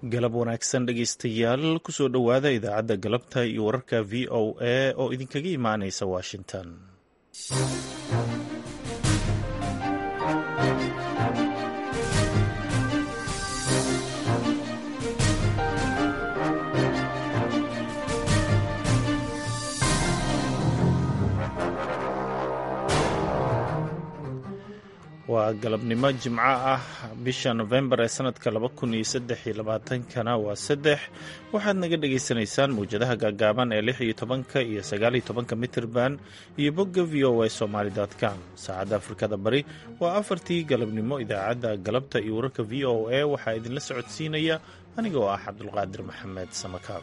galab wanaagsan dhegaystayaal kusoo dhowaada idaacadda galabta iyo wararka v o a oo idinkaga imaanaysa washington waa galabnimo jimco ah bisha nofembar ee sanadka laba kun iyo saddex iyo labaatankana waa saddex waxaad naga dhagaysanaysaan mawjadaha gaagaaban ee lix iyo tobanka iyo sagaal iyo tobanka mitirban iyo bogga v o a somaly com saacadda afrikada bari waa afartii galabnimo idaacadda galabta iyo wararka v o a waxaa idinla socodsiinaya aniga oo ah cabdulqaadir maxamed samakaab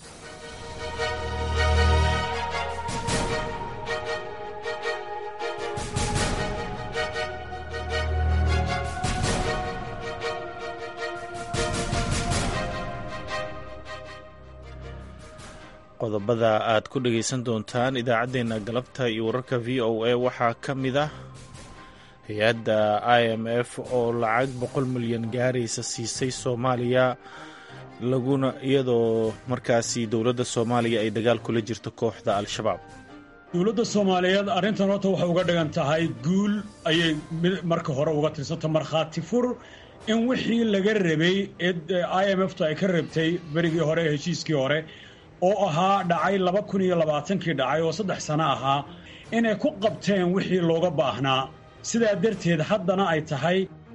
qodobada aad ku dhagaysan doontaan idaacaddeenna galabta iyo wararka v o a waxaa ka mid ah hay-adda i m f oo lacag boqol milyan gaaraysa siisay soomaaliya laguna iyadoo markaasi dowladda soomaaliya ay dagaal kula jirto kooxda al-shabaab dowladda soomaaliyeed arrintan horta waxay uga dhigan tahay guul ayay marka hore uga tirsanta markhaati fur in wixii laga rabay ee i m f tu ay ka rabtay berigii hore ee heshiiskii hore oo ahaa dhacay laba kun iyo labaatankii dhacay oo saddex sano ahaa inay ku qabteen wixii looga baahnaa sidaa darteed haddana ay tahay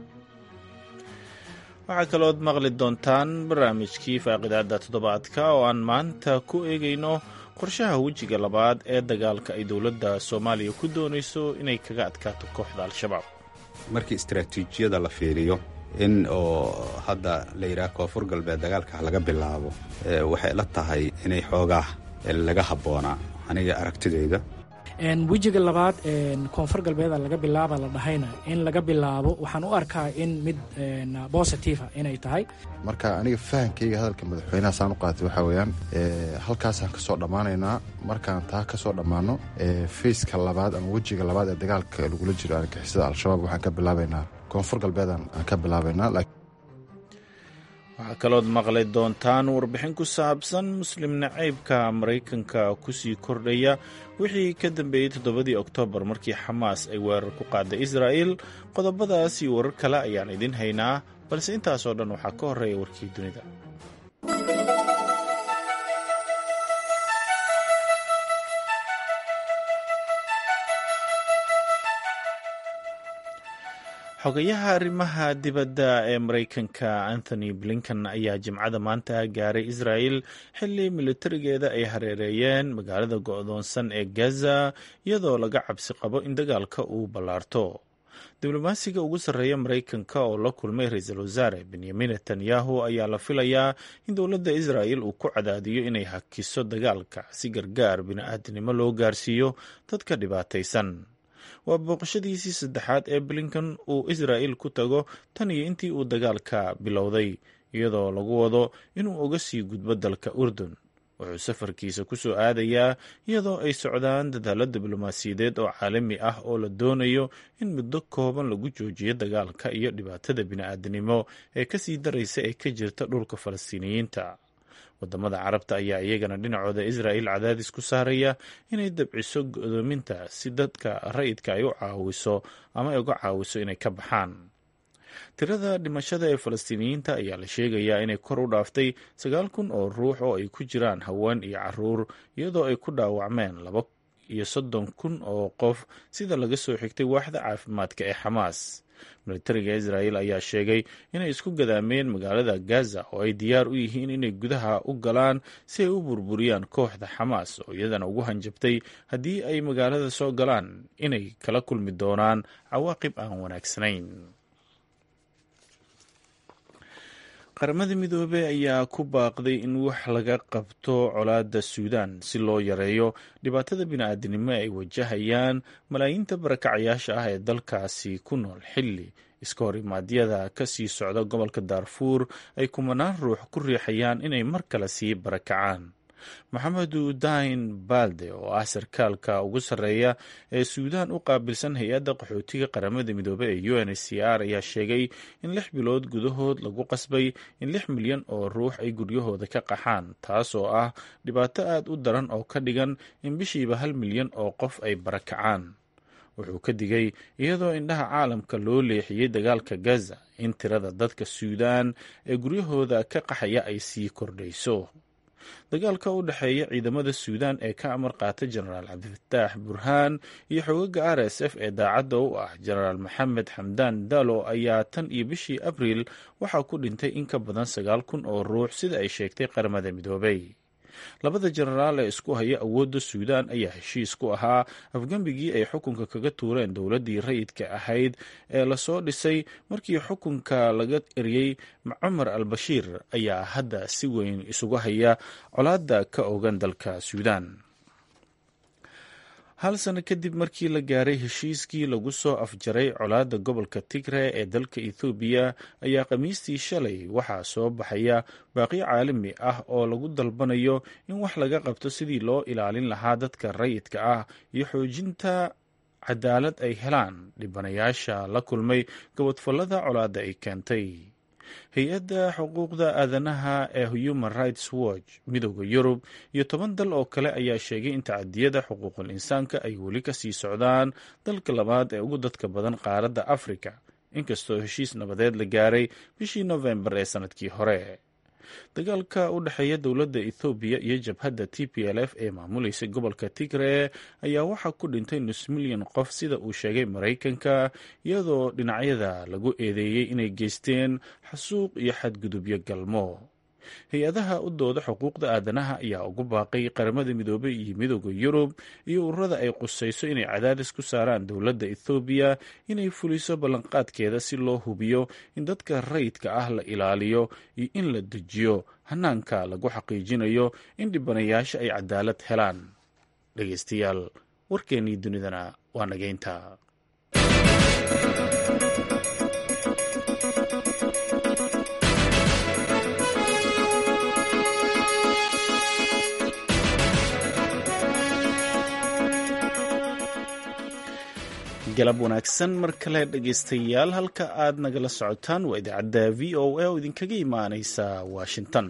waxaa kalood maqli doontaan barnaamijkii faaqidaadda toddobaadka oo aan maanta ku eegayno qorshaha wejiga labaad ee dagaalka ay dowladda soomaaliya ku doonayso inay kaga adkaato kooxda al-shabaab markii istaraatiijiyada la fiiriyo in oo hadda la yidhaha koonfur galbeed dagaalka laga bilaabo waxay la tahay inay xoogaa laga habboonaa aniga aragtidayda wejiga labaad koonfur galbeeda laga bilaaba la dhahayna in laga bilaabo waxaan u arkaa in mid bositifa inay tahay marka aniga fahankayga hadalka madaxweynaha saan u qaatay waxaa weeyaan halkaasaan ka soo dhammaanaynaa markaan taa ka soo dhammaano fayska labaad ama wejiga labaad ee dagaalka lagula jiro argixisada al-shabaab waxaan ka bilaabaynaa koonfur galbeedan aan ka bilaabaynaa waxaa kalood maqli doontaan warbixin ku saabsan muslim nacaybka maraykanka kusii kordhaya wixii ka dambeeyey toddobadii oktoobar markii xamaas ay weerar ku qaaday israa'il qodobadaas iyo warar kale ayaan idin haynaa balse intaasoo dhan waxaa ka horreeya warkii dunida xogayaha arrimaha dibadda ee maraykanka anthony blinken ayaa jimcada maanta gaaray israa'il xilli militarigeeda ay hareereeyeen magaalada go'doonsan ee gaza iyadoo laga cabsi qabo in dagaalka uu ballaarto diblomaasiga ugu sarreeya maraykanka oo la kulmay ra-iisul wasaare benyamin netanyahu ayaa la filayaa in dowladda israa'il uu ku cadaadiyo inay hakiso dagaalka si gargaar bini'aadanimo loo gaarsiiyo dadka dhibaataysan waa booqashadiisii saddexaad ee blinkan uu israa'il ku tago tan iyo intii uu dagaalka bilowday iyadoo lagu wado inuu uga sii gudbo dalka urdun wuxuu safarkiisa ku soo aadayaa iyadoo ay socdaan dadaalo diblomaasiyadeed oo caalami ah oo la doonayo in muddo kooban lagu joojiyo dagaalka iyo dhibaatada bini'aadanimo ee kasii daraysa ee ka jirta dhulka falastiiniyiinta wadamada carabta ayaa iyagana dhinacooda israa'il cadaadis ku saaraya inay dabciso godoominta si dadka rayidka ay u caawiso ama ay uga caawiso inay ka baxaan tirada dhimashada ee falastiiniyiinta ayaa la sheegayaa inay kor u dhaaftay sagaal kun oo ruux oo ay ku jiraan haween iyo caruur iyadoo ay ku dhaawacmeen laba iyo soddon kun oo qof sida laga soo xigtay waaxda caafimaadka ee xamaas militariga israa'il ayaa sheegay inay isku gadaameen magaalada gaza oo ay diyaar u yihiin inay gudaha u galaan si ay u burburiyaan kooxda xamaas oo iyadana ugu hanjabtay haddii ay magaalada soo galaan inay kala kulmi doonaan cawaaqib aan wanaagsanayn qaramada midoobey ayaa ku baaqday in wax laga qabto colaadda suudaan si loo yareeyo dhibaatada bini'aadanimo ay wajahayaan malaayiinta barakacayaasha ah ee dalkaasi ku nool xilli iska hor imaadyada ka sii socda gobolka daarfuur ay kumanaan ruux ku riixayaan inay mar kale sii barakacaan maxamedu dain balde oo ah sarkaalka ugu sarreeya ee suudaan u qaabilsan hay-adda qaxootiga qaramada midoobey ee u n h c r ayaa sheegay in lix bilood gudahood lagu qasbay in lix milyan oo ruux ay guryahooda ka qaxaan taas oo ah dhibaato aad u daran oo ka dhigan in bishiiba hal milyan oo qof ay barakacaan wuxuu ka digay iyadoo indhaha caalamka loo leexiyey dagaalka gaza in tirada dadka suudaan ee guryahooda ka qaxaya ay sii kordhayso dagaalka u dhexeeya ciidamada suudaan ee ka amar qaata jenaraal cabdifataax burhaan iyo xogaga r s f ee daacadda u ah jenaraal maxamed xamdaan dalo ayaa tan iyo bishii abriil waxaa ku dhintay in ka badan sagaal kun oo ruux sida ay sheegtay qaramada midoobay labada jenaraal ee isku haya awoodda suudaan ayaa heshiis ku ahaa afgembigii ay xukunka kaga tuureen dowladdii rayidka ahayd ee lasoo dhisay markii xukunka laga eriyey cumar al bashiir ayaa hadda si weyn isugu haya colaadda ka ogan dalka suudaan hal sano kadib markii la gaaray heshiiskii lagu soo afjaray colaadda gobolka tigre ee dalka ethoobiya ayaa khamiistii shalay waxaa soo baxaya baaqi caalami ah oo lagu dalbanayo in wax laga qabto sidii loo ilaalin lahaa dadka rayidka ah iyo xoojinta cadaalad ay helaan dhibanayaasha la kulmay gabadfallada colaadda ay keentay hay-adda xuquuqda aadanaha ee human rights watch midooda yurub iyo toban dal oo kale ayaa sheegay in tacadiyada xuquuqul insaanka ay weli ka sii socdaan dalka labaad ee ugu dadka badan qaaradda afrika inkastoo heshiis nabadeed la gaaray bishii nofembar ee sannadkii hore dagaalka u dhexeeya dowladda ethoobiya iyo jabhadda t p l f ee maamulaysa gobolka tigre ayaa waxaa ku dhintay nus milyan qof sida uu sheegay maraykanka iyadoo dhinacyada lagu eedeeyey inay geysteen xasuuq iyo xadgudubyo galmo hay-adaha u dooda xuquuqda aadanaha ayaa ugu baaqay qaramada midoobey iyo midooda yurub iyo ururada ay qusayso inay cadaadis ku saaraan dowladda ethoobiya inay fuliso ballanqaadkeeda si loo hubiyo in dadka rayidka ah la ilaaliyo iyo in la dejiyo hanaanka lagu xaqiijinayo in dhibanayaasha ay cadaalad helaan dhegeystayaal warkeennii dunidana waa nageynta galab wanaagsan mar kale dhegaystayaal halka aad nagala socotaan waa idaacadda v o a oo idinkaga imaaneysa washington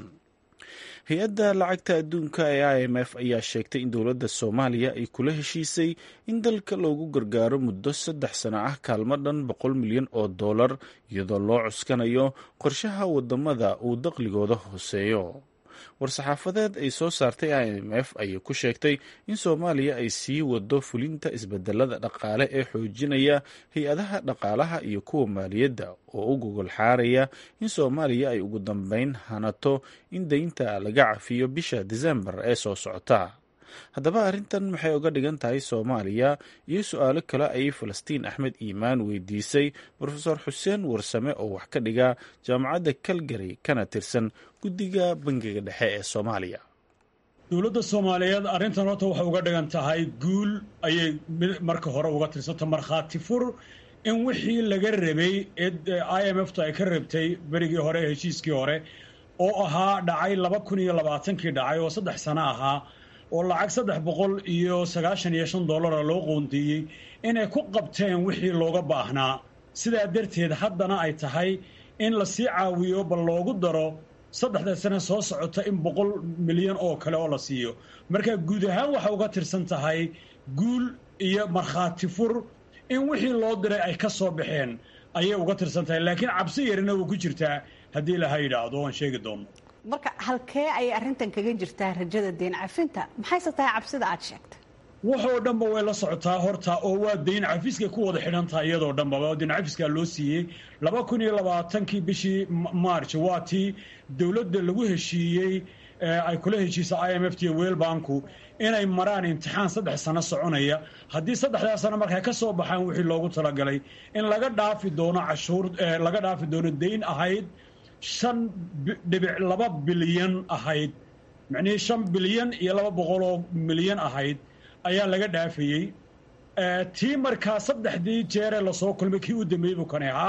hay-adda lacagta adduunka ee i m f ayaa sheegtay in dowladda soomaaliya ay kula heshiisay in dalka loogu gargaaro muddo saddex sano ah kaalmo dhan boqol milyan oo dollar iyadoo loo cuskanayo qorshaha wadamada uu daqligooda hooseeyo war-saxaafadeed ay soo saartay i m f ayay ku sheegtay in soomaaliya ay sii wado fulinta isbedelada dhaqaale ee xoojinaya hay-adaha dhaqaalaha iyo kuwa maaliyadda oo u gogol xaaraya in soomaaliya ay ugu dambeyn hanato in deynta laga cafiyo bisha disembar ee soo socota haddaba arrintan maxay uga dhigan tahay soomaaliya iyo su-aalo kale ayay falastiin axmed iimaan weydiisay rofeor xuseen warsame oo wax ka dhiga jaamacadda calgary kana tirsan guddiga bangiga dhexe ee soomaaliya dowladda soomaaliyeed arrintan horta waxay uga dhigan tahay guul ayay marka hore uga tirsanta markhaati fur in wixii laga rabay ee i m f tu ay ka rabtay berigii hore ee heshiiskii hore oo ahaa dhacay laba kun iyo labaatankii dhacay oo saddex sano ahaa oo lacag saddex boqol iyo sagaashan iyo shan dollara loo qoondeeyey inay ku qabteen wixii looga baahnaa sidaa darteed haddana ay tahay in lasii caawiyo bal loogu daro saddexda sane soo socota in boqol milyan oo kale oo la siiyo marka guud ahaan waxay uga tirsan tahay guul iyo markhaati fur in wixii loo diray ay ka soo baxeen ayay uga tirsan tahay laakiin cabsi yarina way ku jirtaa haddii laha yidhaahdo waan sheegi doono marka halkee ayay arrintan kaga jirtaa rajada deen cafinta maxayse tahay cabsida aad sheegtay waxoo dhanba way la socotaa horta oo waa dayn cafiskay ku wada xidhan tahay iyadoo dhanbaba dayn cafiskaa loo siiyey laba kun iyo labaatankii bishii march waa tii dowladda lagu heshiiyey ay kula heshiisa i m f t iyo weelbanku inay maraan imtixaan saddex sano soconaya haddii saddexdaa sano markay ka soo baxaan wixii loogu talagalay in laga dhaafi doono cashuur laga dhaafi doono dayn ahayd shan dhibic laba bilyan ahayd macnihii shan bilyan iyo laba boqoloo milyan ahayd ayaa laga dhaafayey tii markaa saddexdii jeeree lasoo kulmay kii u dambeeyey buu kani ahaa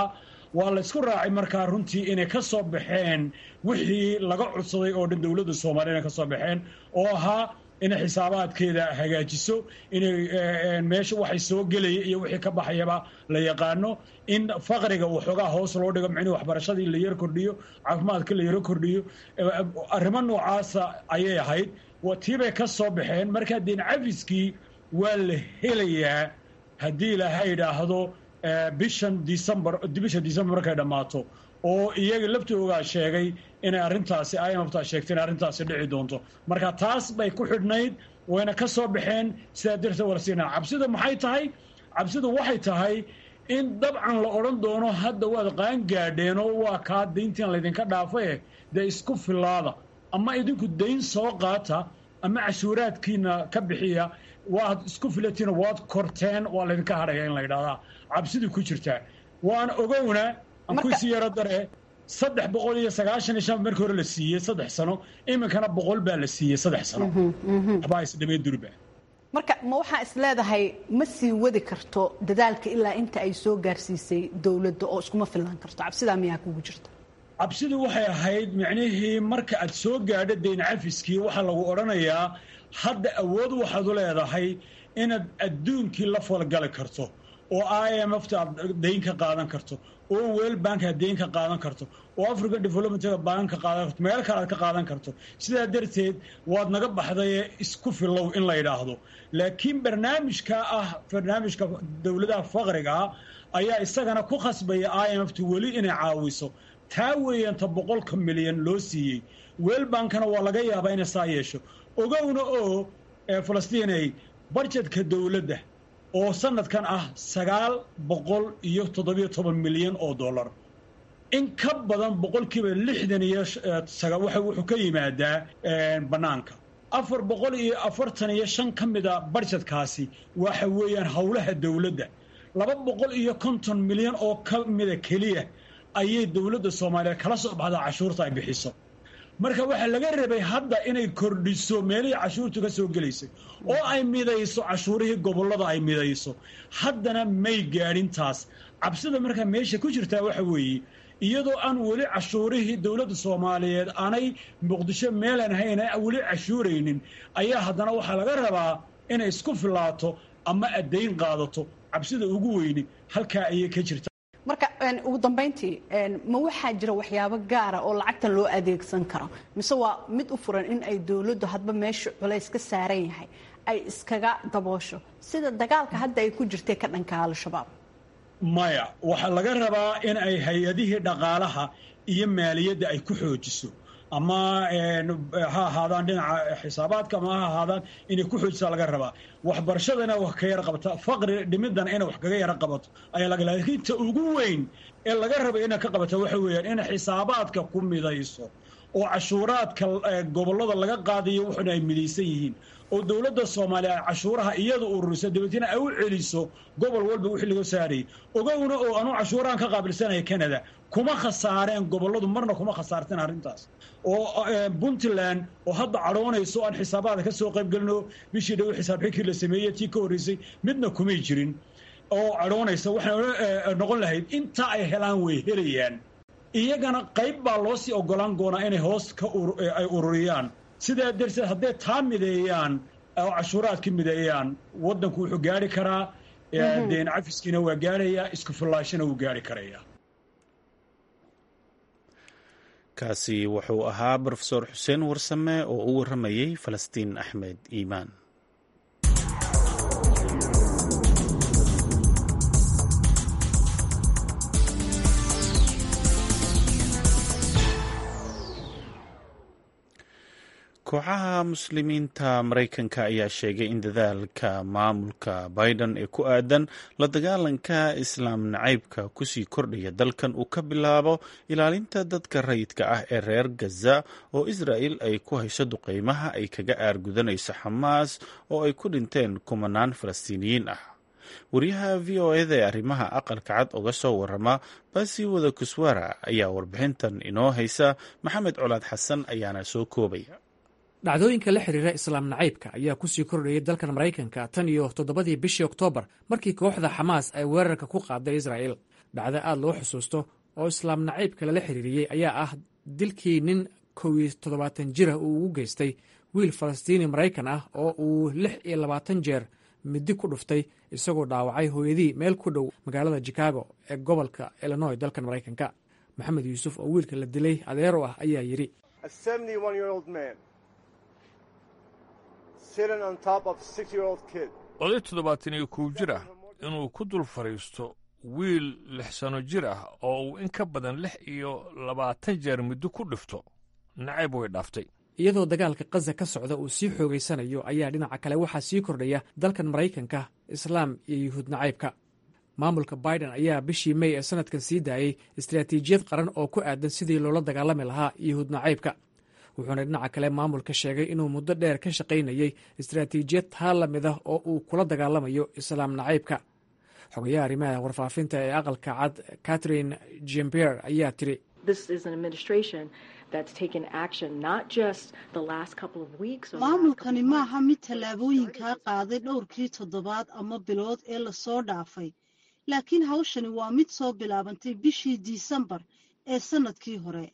waa la ysku raacay markaa runtii inay ka soo baxeen wixii laga codsaday oo dhan dowladda soomaaliya inay ka soo baxeen oo ahaa inay xisaabaadkeeda hagaajiso inay meesha waxay soo gelaya iyo wixii ka baxayaba la yaqaano in faqriga uu xoogaa hoos loo dhigo micnihi waxbarashadii la yaro kordhiyo caafimaadka la yaro kordhiyo arrimo noocaasa ayay ahayd tiibay ka soo baxeen markaa deen cafiskii waa la helayaa haddii ilaaha idhaahdo bishan december bisha december markay dhammaato oo iyaga laftoogaa sheegay inay arrintaasi imfta sheegtay in arrintaasi dhici doonto marka taas bay ku xidhnayd wayna ka soo baxeen sidaa darteed walasiina cabsida maxay tahay cabsidu waxay tahay in dabcan la odhan doono hadda waad qaan gaadheen oo waa kaa dayntiin laydinka dhaafaye dee isku filaada ama idinku dayn soo qaata ama cashuuraadkiina ka bixiya waad isku filatiin waad korteen waa laydinka hadhaya in la ydhahdaa cabsidii ku jirtaa waan ogowna aan kuisii yaro dare saddex boqol iyo sagaashan iyo shan markii hore la siiyey saddex sano iminkana boqol baa la siiyey saddex sano waxbaa isdhamee durba marka ma waxaa is leedahay ma sii wadi karto dadaalka ilaa inta ay soo gaarsiisay dowladda oo iskuma fillaan karto cabsidaa miyaa kugu jirta cabsidu waxay ahayd micnihii marka aad soo gaadho dayn cafiskii waxaa lagu odhanayaa hadda awood waxaad u leedahay inaad adduunkii la falgali karto oo i m fta aad dayn ka qaadan karto oo wel bank aad dayn ka qaadan karto oo african developmentga bank ka qaadan karto meel kale aad ka qaadan karto sidaa darteed waad naga baxdaye isku filow in la yidhaahdo laakiin barnaamijka ah barnaamijka dowladaha faqrigaa ayaa isagana ku khasbaya i m fta weli inay caawiso taa weeyanta boqolka milyan loo siiyey weelbankana waa laga yaabaa inay saa yeesho ogowna oo falastiinay barjedka dowladda oo sanadkan ah sagaal boqol iyo toddobiyo toban milyan oo dollar in ka badan boqolkiiba lixdan iyo wuxuu ka yimaadaa bannaanka afar boqol iyo afartan iyo shan ka mida barjedkaasi waxa weeyaan howlaha dowladda laba boqol iyo konton milyan oo ka mida keliya ayay dowladda soomaaliya kala soo baxdaa cashuurta ay bixiso marka waxaa laga rabay hadda inay kordhiso meelihii cashuurtu ka soo gelaysay oo ay midayso cashuurihii gobollada ay midayso haddana may gaadhin taas cabsida markaa meesha ku jirtaa waxa weeye iyadoo aan weli cashuurihii dowladda soomaaliyeed aanay muqdisho meelan hayna weli cashuuraynin ayaa haddana waxaa laga rabaa inay isku filaato ama addayn qaadato cabsida ugu weyni halkaa ayay ka jirta marka ugu dambayntii ma waxaa jira waxyaabo gaara oo lacagtan loo adeegsan karo mise waa mid u furan in ay dowladdu hadba meesha culays ka saaran yahay ay iskaga daboosho sida dagaalka hadda ay ku jirtay ka dhanka al-shabaab maya waxaa laga rabaa in ay hay-adihii dhaqaalaha iyo maaliyadda ay ku xoojiso ama ha ahaadaan dhinaca xisaabaadka ama ha ahaadaan inay ku xoojisaa laga rabaa waxbarashadana wax ka yara qabata faqri dhimidana inay wax kaga yara qabato ayaa laga laakiin ta ugu weyn ee laga raba inay ka qabata waxa weeyaan inay xisaabaadka ku midayso oo cashuuraadka gobollada laga qaadayo wuxuna ay midaysan yihiin oo dowladda soomaaliya ay cashuuraha iyada ururiso dabeetna ay u celiso gobol walba wixii laga saarayay ogowna oo anuu cashuurahan ka qaabilsanaya canada kuma khasaareen gobolladu marna kuma khasaarteen arrintaas oo puntland oo hadda cadhoonayso aan xisaabaada ka soo qayb gelino bishii dhow xisaab xikii la sameeyey tii ka horreysay midna kumay jirin oo cadhoonaysa waxay noqon lahayd intaa ay helaan way helayaan iyagana qayb baa loo sii ogolaan doonaa inay hoos ka ay ururiyaan sidaa darteed hadday taa mideeyaan oo cashuuraadka mideeyaan waddanku wuxuu gaari karaa deen cafiskiina waa gaarayaa isku fillaashana wuu gaari karayaa kaasi wuxuu ahaa brofesor xuseen warsame oo u warramayey falastiin axmed iimaan kooxaha muslimiinta maraykanka ayaa sheegay in dadaalka maamulka biden ee ku aadan la dagaalanka islaam nacaybka kusii kordhaya dalkan uu ka bilaabo ilaalinta dadka rayidka ah ee reer gaza oo israa'il ay ku hayso duqeymaha ay kaga aargudanayso xamaas oo ay ku dhinteen kumanaan falastiiniyiin ah wariyaha v o eda ee arrimaha aqalka cad uga soo warama basi wada kuswara ayaa warbixintan inoo haysa maxamed colaad xasan ayaana soo koobaya dhacdooyinka la xiriira islaam nacaybka ayaa kusii kordhayay dalkan maraykanka tan iyo toddobadii bishii oktoobar markii kooxda xamaas ay weerarka ku qaaday israa'il dhacdo aad loo xusuusto oo islaam nacaybka lala xiriiriyey ayaa ah dilkii nin kow iyo toddobaatan jirah uu ugu geystay wiil falastiini maraykan ah oo uu lix iyo labaatan jeer midi ku dhuftay isagoo dhaawacay hooyadii meel ku dhow magaalada chicago ee gobolka illinoy dalkan maraykanka maxamed yuusuf oo wiilka la dilay adeero ah ayaa yidhi oday toddobaatan iyo kow jir ah inuu ku dul fadhiisto wiil lix sano jir ah oo uu in ka badan lix iyo labaatan jeer muddo ku dhifto nacayb way dhaaftay iyadoo dagaalka kaza ka socda uu sii xoogaysanayo ayaa dhinaca kale waxaa sii kordhaya dalkan maraykanka islaam iyo yuhuud nacaybka maamulka biden ayaa bishii mey ee sanadkan sii daayey istaraatiijiyad qaran oo ku aadan sidii loola dagaalami lahaa yuhuud nacaybka wuxuuna dhinaca kale maamulka sheegay inuu muddo dheer ka shaqaynayey istaraatiijiyad taa la mid ah oo uu kula dagaalamayo islaam nacaybka xogayaha arrimaha warfaafinta ee aqalka cad catherine jempier ayaa tiri maamulkani maaha mid tallaabooyinkaa qaaday dhowrkii toddobaad ama bilood ee lasoo dhaafay laakiin hawshani waa mid soo bilaabantay bishii disembar ee sanadkii hore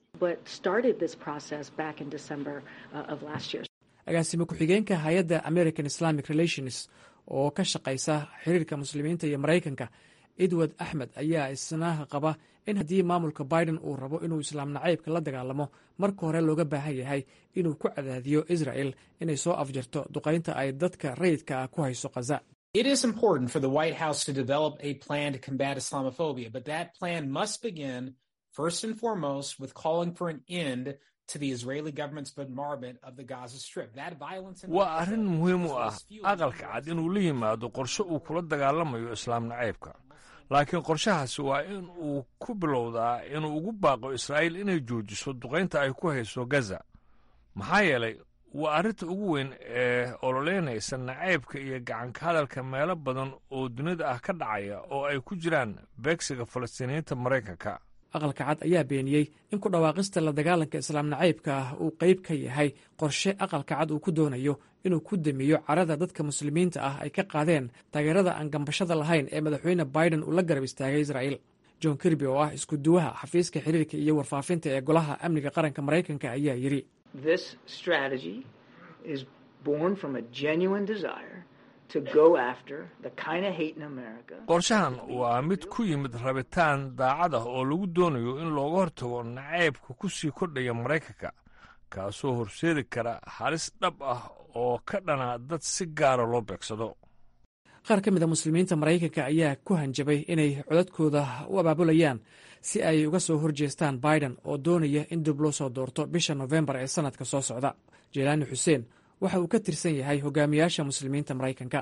agaasime ku-xigeenka hay-adda american islamic relations oo ka shaqaysa xiriirka muslimiinta iyo maraykanka edward axmed ayaa isna qaba in haddii maamulka biden uu rabo inuu islaam nacaybka la dagaalamo marka hore looga baahan yahay inuu ku cadaadiyo israel inay soo afjarto duqaynta ay dadka rayidka ah ku hayso khaza It is important for the White House to develop a plan to combat Islamophobia, but that plan must begin first and foremost with calling for an end to the Israeli government's bombardment of the Gaza Strip. That violence in waa arrin muhiim u ah aqalka cad inuu la yimaado qorshe uu kula dagaalamayo islaam nacaybka laakiin qorshahaasi waa in uu ku bilowdaa inuu ugu baaqo israa'iil inay joojiso duqaynta ay ku hayso gaza maxaa yeelay waa arrinta ugu weyn ee ololeynaysa nacaybka iyo gacanka hadalka meelo badan oo dunida ah ka dhacaya oo ay ku jiraan beegsiga falastiiniyiinta maraykanka aqalka cad ayaa beeniyey in ku dhawaaqista la dagaalanka islaam nacaybka ah uu qayb ka yahay qorshe aqalka cad uu ku doonayo inuu ku damiyo carada dadka muslimiinta ah ay ka qaadeen taageerada aan gambashada lahayn ee madaxweyne biden uu la garab istaagay israa'iil john kirby oo ah isku duwaha xafiiska xiriirka iyo warfaafinta ee golaha amniga qaranka maraykanka ayaa yidhi This strategy is born from a genuine desire to go after the kind of hate in America. qorshahan waa mid ku yimid rabitaan daacad ah oo lagu doonayo in looga hortago nacaybka ku sii kordhaya maraykanka kaasoo horseedi kara halis dhab ah oo ka dhana dad si gaara loo beegsado qaar ka mid a muslimiinta maraykanka ayaa ku hanjabay inay codadkooda u abaabulayaan si ay uga soo horjeestaan biden oo doonaya in dib loo soo doorto bisha nofembar ee sanadka soo socda jelaani xuseen waxa uu ka tirsan yahay hogaamiyaasha muslimiinta maraykanka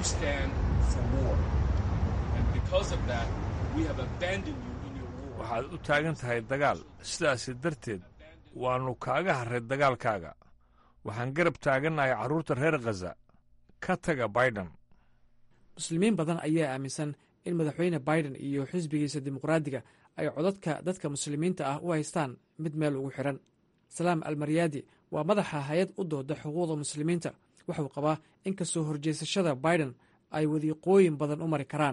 waxaad u taagan tahay dagaal sidaasi darteed waannu kaaga harray dagaalkaaga waxaan garab taagannahay carruurta reer khaza ka taga biden muslimiin badan ayaa aaminsan in madaxweyne biden iyo xisbigiisa dimuqraadiga ay codadka dadka muslimiinta ah u haystaan mid meel ugu xidhan salaam almaryaadi waa madaxa hay-ad u dooda xuquuqda muslimiinta wuxuu qabaa in kastoo horjeesashada biden ay wadiiqooyin badan u mari karaan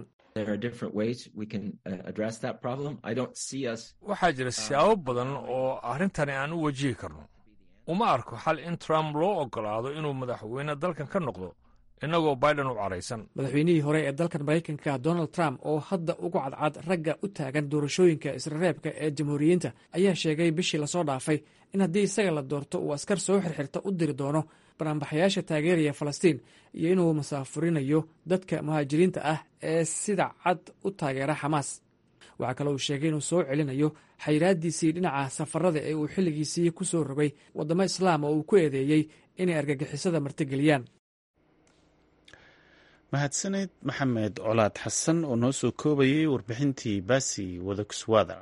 waxaa jira siyaabo badan oo arrintani aan u wajihi karno uma arko xal in trump loo oggolaado inuu madaxweyne dalkan ka noqdo innagoo biden u caraysan madaxweynihii hore ee dalkan maraykanka donald trump oo hadda ugu cadcad ragga u taagan doorashooyinka israreebka ee jamhuuriyiinta ayaa sheegay bishii lasoo dhaafay in haddii isaga la doorto uu askar soo xirxirta u diri doono banaanbaxayaasha taageeraya falastiin iyo inuu masaafurinayo dadka muhaajiriinta ah ee sida cad u taageera xamaas waxaa kale uu sheegay inuu soo celinayo xayiraadiisii dhinaca safarada ee uu xilligiisii ku soo rogay waddamo islaam oo uu ku eedeeyey inay argagixisada martigeliyaan mahadsaneed maxamed colaad xasan oo noo soo koobayay warbixintii baasi wadakuswaada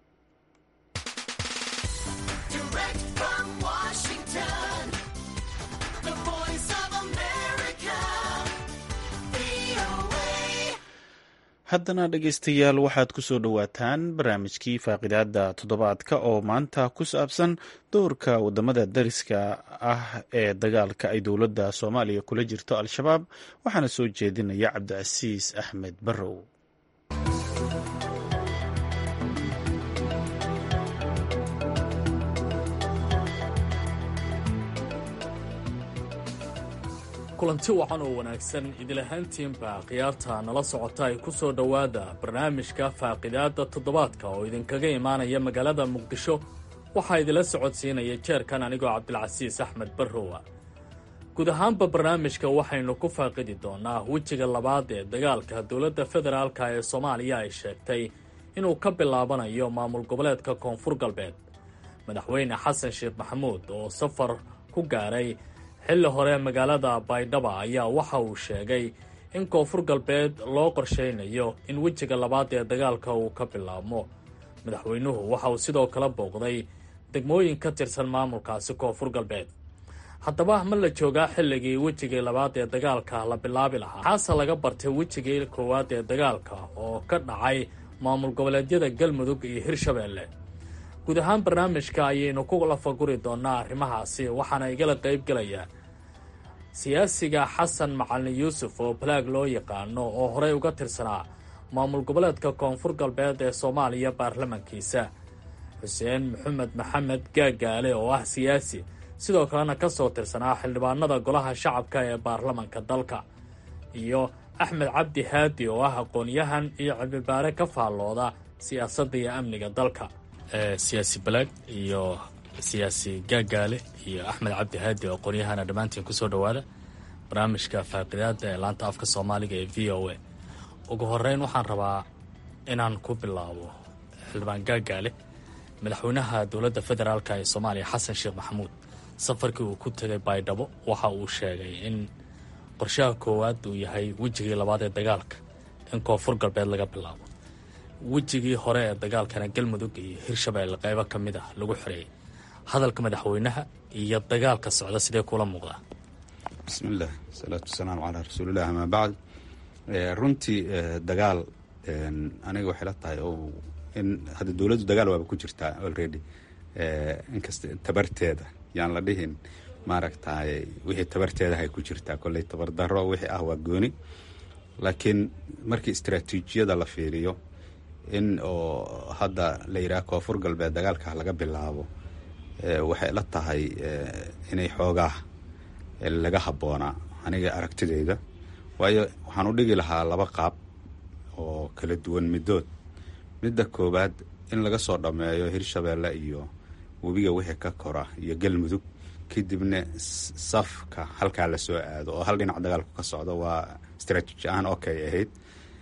haddana dhegaystayaal waxaad ku soo dhowaataan barnaamijkii faaqidaada toddobaadka oo maanta ku saabsan doorka wadamada dariska ah ee dagaalka ay dowladda soomaaliya kula jirto al-shabaab waxaana soo jeedinaya cabdicasiis axmed barrow kulanti wacan oo wanaagsan idilahaantiinba khiyaarta nala socota ay ku soo dhowaada barnaamijka faaqidaadda toddobaadka oo idinkaga imaanaya magaalada muqdisho waxaa idila socodsiinaya jeerkan anigoo cabdilcasiis axmed barrowa guud ahaanba barnaamijka waxaynu ku faaqidi doonaa wejiga labaad ee dagaalka dowladda federaalka ee soomaaliya ay sheegtay inuu ka bilaabanayo maamul goboleedka koonfur galbeed madaxweyne xasan sheekh maxamuud oo safar ku gaaray xilli hore magaalada baydhaba ayaa waxa uu sheegay in koonfur galbeed loo qorshaynayo in wejiga labaad ee dagaalka uu ka bilaabmo madaxweynuhu waxa uu sidoo kale booqday degmooyin ka tirsan maamulkaasi koonfur galbeed haddaba ma la joogaa xilligii wejigii labaad ee dagaalka la bilaabi lahaa maxaase laga bartay wejigii koowaad ee dagaalka oo ka dhacay maamul goboleedyada galmudug iyo hirshabeelle guud ahaan barnaamijka ayaynu ku lafaguri doonaa arrimahaasi waxaana igala qayb gelaya siyaasiga xasan macalin yuusuf oo balaag loo yaqaano oo horey uga tirsanaa maamul goboleedka koonfur galbeed ee soomaaliya baarlamankiisa xuseen maxamed maxamed gaagaale oo ah siyaasi sidoo kalena ka soo tirsanaa xildhibaanada golaha shacabka ee baarlamanka dalka iyo axmed cabdi haadi oo ah aqoon-yahan iyo cilmibaare ka faallooda siyaasadda iyo amniga dalka siyaasi balaag iyo siyaasi gaagaale iyo axmed cabdi haadi oo aqoon-yahana dhammaantiin kusoo dhowaada barnaamijka faaqidaada ee laanta afka soomaaliga ee v o a ugu horeyn waxaan rabaa inaan ku bilaabo xildhibaan gaagaale madaxweynaha dowladda federaalk ee soomaaliya xasan sheekh maxamuud safarkii uu ku tegay baydhabo waxa uu sheegay in qorshaha koowaad uu yahay wejigii labaad ee dagaalka in koonfur galbeed laga bilaabo wejigii hore ee dagaalkana galmudug iyo hirshabeelle qaybo ka mid ah lagu xoreeyay hadalka madaxweynaha iyo dagaalka socda sidee kula muuqdaa bismillaah asalaatu wasalaamu calaa rasuulilah amaa bacd runtii dagaal aniga waxay la tahay oo in hadda dowladdu dagaal waaba ku jirtaa already inkasta tabarteeda yaan la dhihin maaragtay wixii tabarteedahay ku jirtaa kolley tabardaro wixii ah waa gooni laakiin markii istraatiijiyada la fiiriyo in oo hadda la yidhaha koonfur galbeed dagaalka laga bilaabo waxay la tahay inay xoogaa laga habboonaa aniga aragtideyda waayo waxaan u dhigi lahaa laba qaab oo kala duwan middood midda koowaad in laga soo dhammeeyo hirshabeelle iyo webiga wixii ka kora iyo galmudug kadibna safka halkaa lasoo aado oo hal dhinac dagaalku ka socdo waa istraatiiji ahaan okay ahayd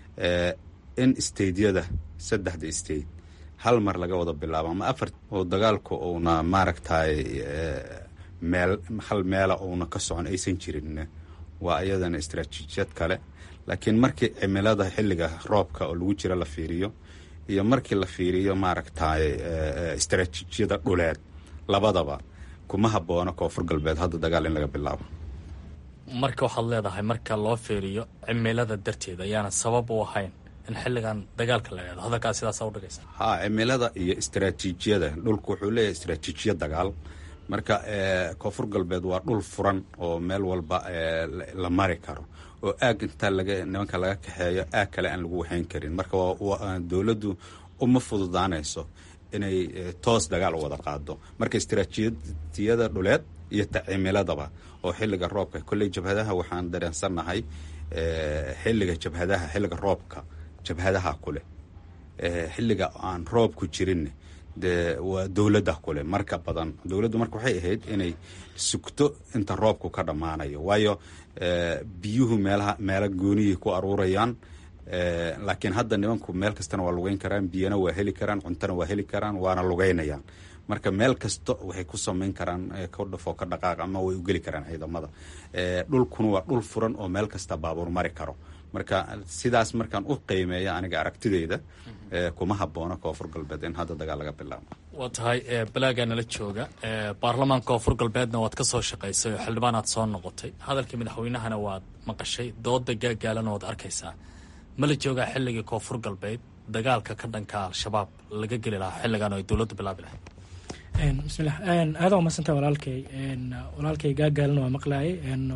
in stadeyada saddexda state hal mar laga wada bilaabo ama afar oo dagaalku uuna maaragtay meel hal meela uuna ka socon aysan jirin waa iyadana istraatiijiyad kale laakiin markii cimilada xilliga roobka oo lagu jira la fiiriyo iyo markii la fiiriyo maaragtay istraatiijiyada dhuleed labadaba kuma haboono koonfur galbeed hadda dagaal in laga bilaabo marka waxaad leedahay marka loo fiiriyo cimilada darteed ayaana sabab u ahayn in xilligan dagaalka la eedo hadalkaa sidaasa udhigaysa ha cimilada iyo istraatiijiyada dhulku wuxuu leeyahay istraatiijiya dagaal marka koonfur galbeed waa dhul furan oo meel walba la mari karo oo aag intaa laga nimanka laga kaxeeyo aag kale aan lagu waxayn karin marka dowladdu uma fududaanayso inay toos dagaal u wada qaado marka istraatiijiyada dhuleed iyo ta cimiladaba oo xilliga roobka kolley jabhadaha waxaan dareensannahay xilliga jabhadaha xilliga roobka jabhadaha kuleh xilliga aan roobku jirin dee waa dowladda kule marka badan dowladdu marka waxay ahayd inay sugto inta roobku ka dhammaanayo waayo biyuhu meelaha meelo gooniyay ku aruurayaan laakiin hadda nimanku meel kastana waa lugeyn karaan biyana waa heli karaan cuntona waa heli karaan waana lugeynayaan marka meel kasta waxay ku samayn karaan ka dhafoo ka dhaqaaq ama way u geli karaan ciidamada dhulkuna waa dhul furan oo meel kasta baabuur mari karo marka sidaas markaan u qiimeeya aniga aragtideyda kuma haboono koonfur galbeed in hadda dagaal laga bilaabo waa tahay balaagaa nala jooga baarlamaanka koonfur galbeedna waad ka soo shaqaysay oo xildhibaanaad soo noqotay hadalkii madaxweynahana waad maqashay dooda gaagaalana waad arkaysaa ma la joogaa xilligii koonfur galbeed dagaalka ka dhanka al-shabaab laga geli lahaa xilligan oo ay dowladdu bilaabi lahayd bismillah aada umadsanta walaalkay walaalkay gaagaalna waa maqlaayay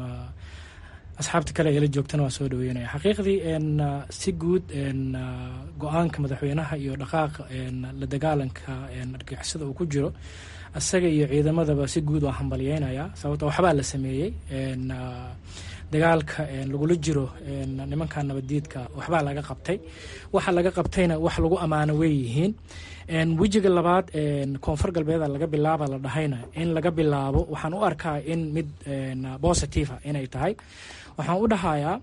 asxaabta kale eela joogtana waa soo dhaweynaya xaqiiqdii si guud go-aanka madaxweynaha iyo dhaqaaqa la dagaalanka argixisada uu ku jiro isaga iyo ciidamadaba si guud waa hambalyeynaya sababto waxbaa la sameeyey dagaalka lagula jiro nimanka nabaddiidka waxbaa laga qabtay waxa laga qabtayna wax lagu ammaano wey yihiin wejiga labaad koonfur galbeeda laga bilaaba la dhahayna in laga bilaabo waxaan u arkaa in mid positiva inay tahay waxaan u dhahayaa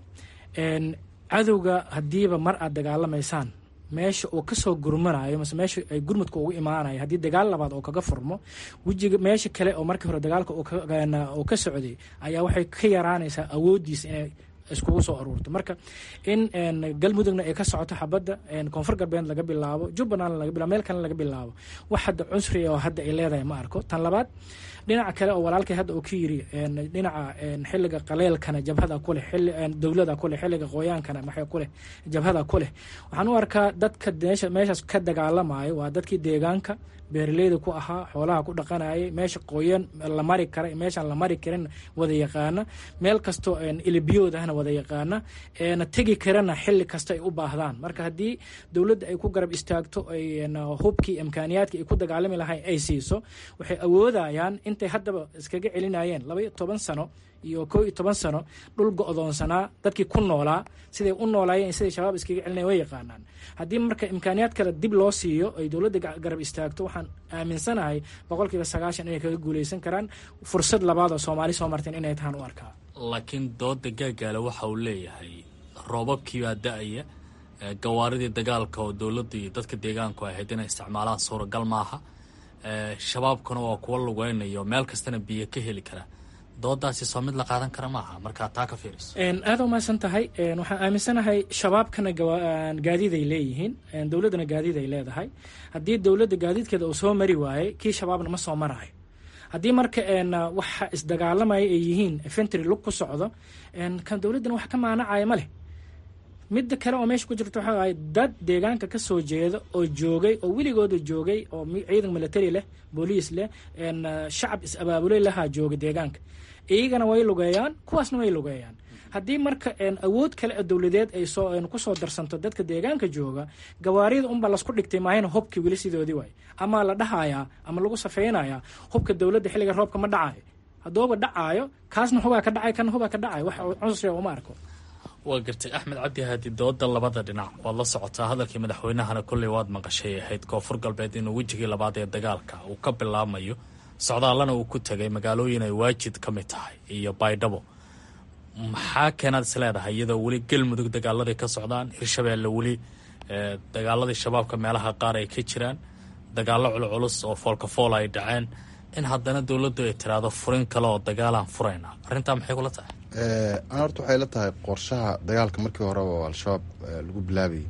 cadowga haddiiba mar aad dagaalamaysaan meesha uu kasoo gurmanayo mase meesha ay gurmudka ugu imaanayo haddii dagaal labaad oo kaga furmo wejiga meesha kale oo markii hore dagaalka uu ka socday ayaa waxay ka yaraanaysaa awooddiisa inay iskugu soo aruurto marka in galmudugna ay ka socoto xabadda koonfur galbeed laga bilaabo jubbaland laga bilabo meel kale laga bilaabo wax hadda cunsri oo hadda ay leedahay ma arko tan labaad dhinaca kale oo walaalkay hadda uu ka yiri dhinaca xiliga qaleelkana jabhada kuleh dowlada kuleh xiliga qoyaankana maxay kuleh jabhada kuleh waxaan u arkaa dadka meeshaas ka dagaalamayo waa dadkii deegaanka beeraleyda ku ahaa xoolaha ku dhaqanayay meesha qoyan la mari kara meeshaan la mari karin wada yaqaana meel kastoo ilibiyoodahna wada yaqaana na tegi karana xili kasta ay u baahdaan marka haddii dowladda ay ku garab istaagto hubkii imkaaniyaadkii ay ku dagaalami lahayn ay siiso waxay awoodayaan intay haddaba iskaga celinayeen laba iyo toban sano iyo koo iyo toban sano dhul go-doonsanaa dadkii ku noolaa siday u noolaayeen siday shabaab iskaga celinayen way yaqaanaan haddii marka imkaaniyaad kale dib loo siiyo ay dowladda garab istaagto waxaan aaminsanahay boqolkiiba sagaashan inay kaga guuleysan karaan fursad labaad oo soomaali soo marteen inay tahaan u arkaa laakiin dooda gaagaale waxa uu leeyahay roobabkiibaa da-aya gawaaridii dagaalka oo dowladda iyo dadka deegaanku ahayd inay isticmaalaan suuragal maaha shabaabkuna waa kuwa lugeynayo meel kastana biyo ka heli kara doodaasi soo mid la qaadan kara maaha markaa taa ka fiiriso aada umaasan tahay waxaan aaminsanahay shabaabkana gaadiiday leeyihiin dowladdana gaadiid ay leedahay haddii dowladda gaadiidkeeda uu soo mari waayey kii shabaabna ma soo marayo haddii marka waxa isdagaalamaya ay yihiin fentry lug ku socdo kan dowladdana wax ka maanacaya ma leh midda kale oo meesha ku jirta waxaa ahay dad deegaanka ka soo jeeda oo joogay oo weligooda joogay oo ciidan military leh booliis leh shacab is-abaabuley lahaa jooga deegaanka iyagana way lugeeyaan kuwaasna way lugeeyaan haddii marka awood kale oo dowladeed ay soo kusoo darsanto dadka deegaanka jooga gawaarida unbaa lasku dhigtay maahayna hubkii weli sidoodii waay ama la dhahayaa ama lagu safeynayaa hubka dowladda xilliga roobka ma dhacayo hadduuba dhacaayo kaasna hubaa ka dhacay kana hubaa ka dhacay wax cunsriga uma arko waa gartay axmed cabdi haadi dooda labada dhinac waad la socotaa hadalkii madaxweynahana kolley waad maqashay ahayd koonfur galbeed inuu wejigii labaad ee dagaalka uu ka bilaabmayo socdaallana uu ku tegay magaalooyin ay waajid ka mid tahay iyo baydhabo maxaa keenaad is leedahay iyadoo weli galmudug dagaaladay ka socdaan hirshabeelle weli dagaaladii shabaabka meelaha qaar ay ka jiraan dagaallo culculus oo foolkafool ay dhaceen in haddana dowladdu ay tiraahdo furin kale oo dagaalaan furayna arrintaa maxay kula tahay ana horta waxay la tahay qorshaha dagaalka markii horeba oo al-shabaab lagu bilaabayay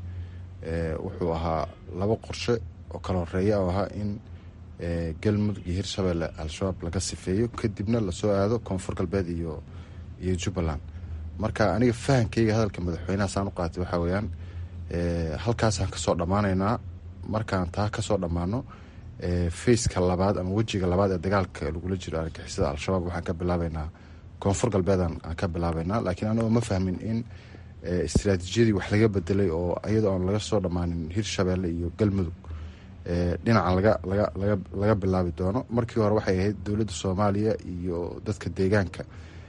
wuxuu ahaa laba qorshe oo kala horeeya oo ahaa in galmudug iyo hirshabeelle al-shabaab laga sifeeyo kadibna lasoo aado koonfur galbeed iyo iyo jubbaland marka aniga fahankeyga hadalka madaxweynaha saan u qaatay waxaa weeyaan halkaasaan kasoo dhammaanaynaa markaan taa kasoo dhammaano faceka labaad ama wejiga labaad ee dagaalka lagula jiro argixisada al-shabaab waxaan ka bilaabeynaa koonfur galbeedan aan ka bilaabeynaa laakiin anagoo ma fahmin in istraatiijiyadii wax laga bedelay oo iyadoo aan laga soo dhammaanin hirshabeelle iyo galmudug dhinacan laga laga laga laga bilaabi doono markii hore waxay ahayd dowladda soomaaliya iyo dadka deegaanka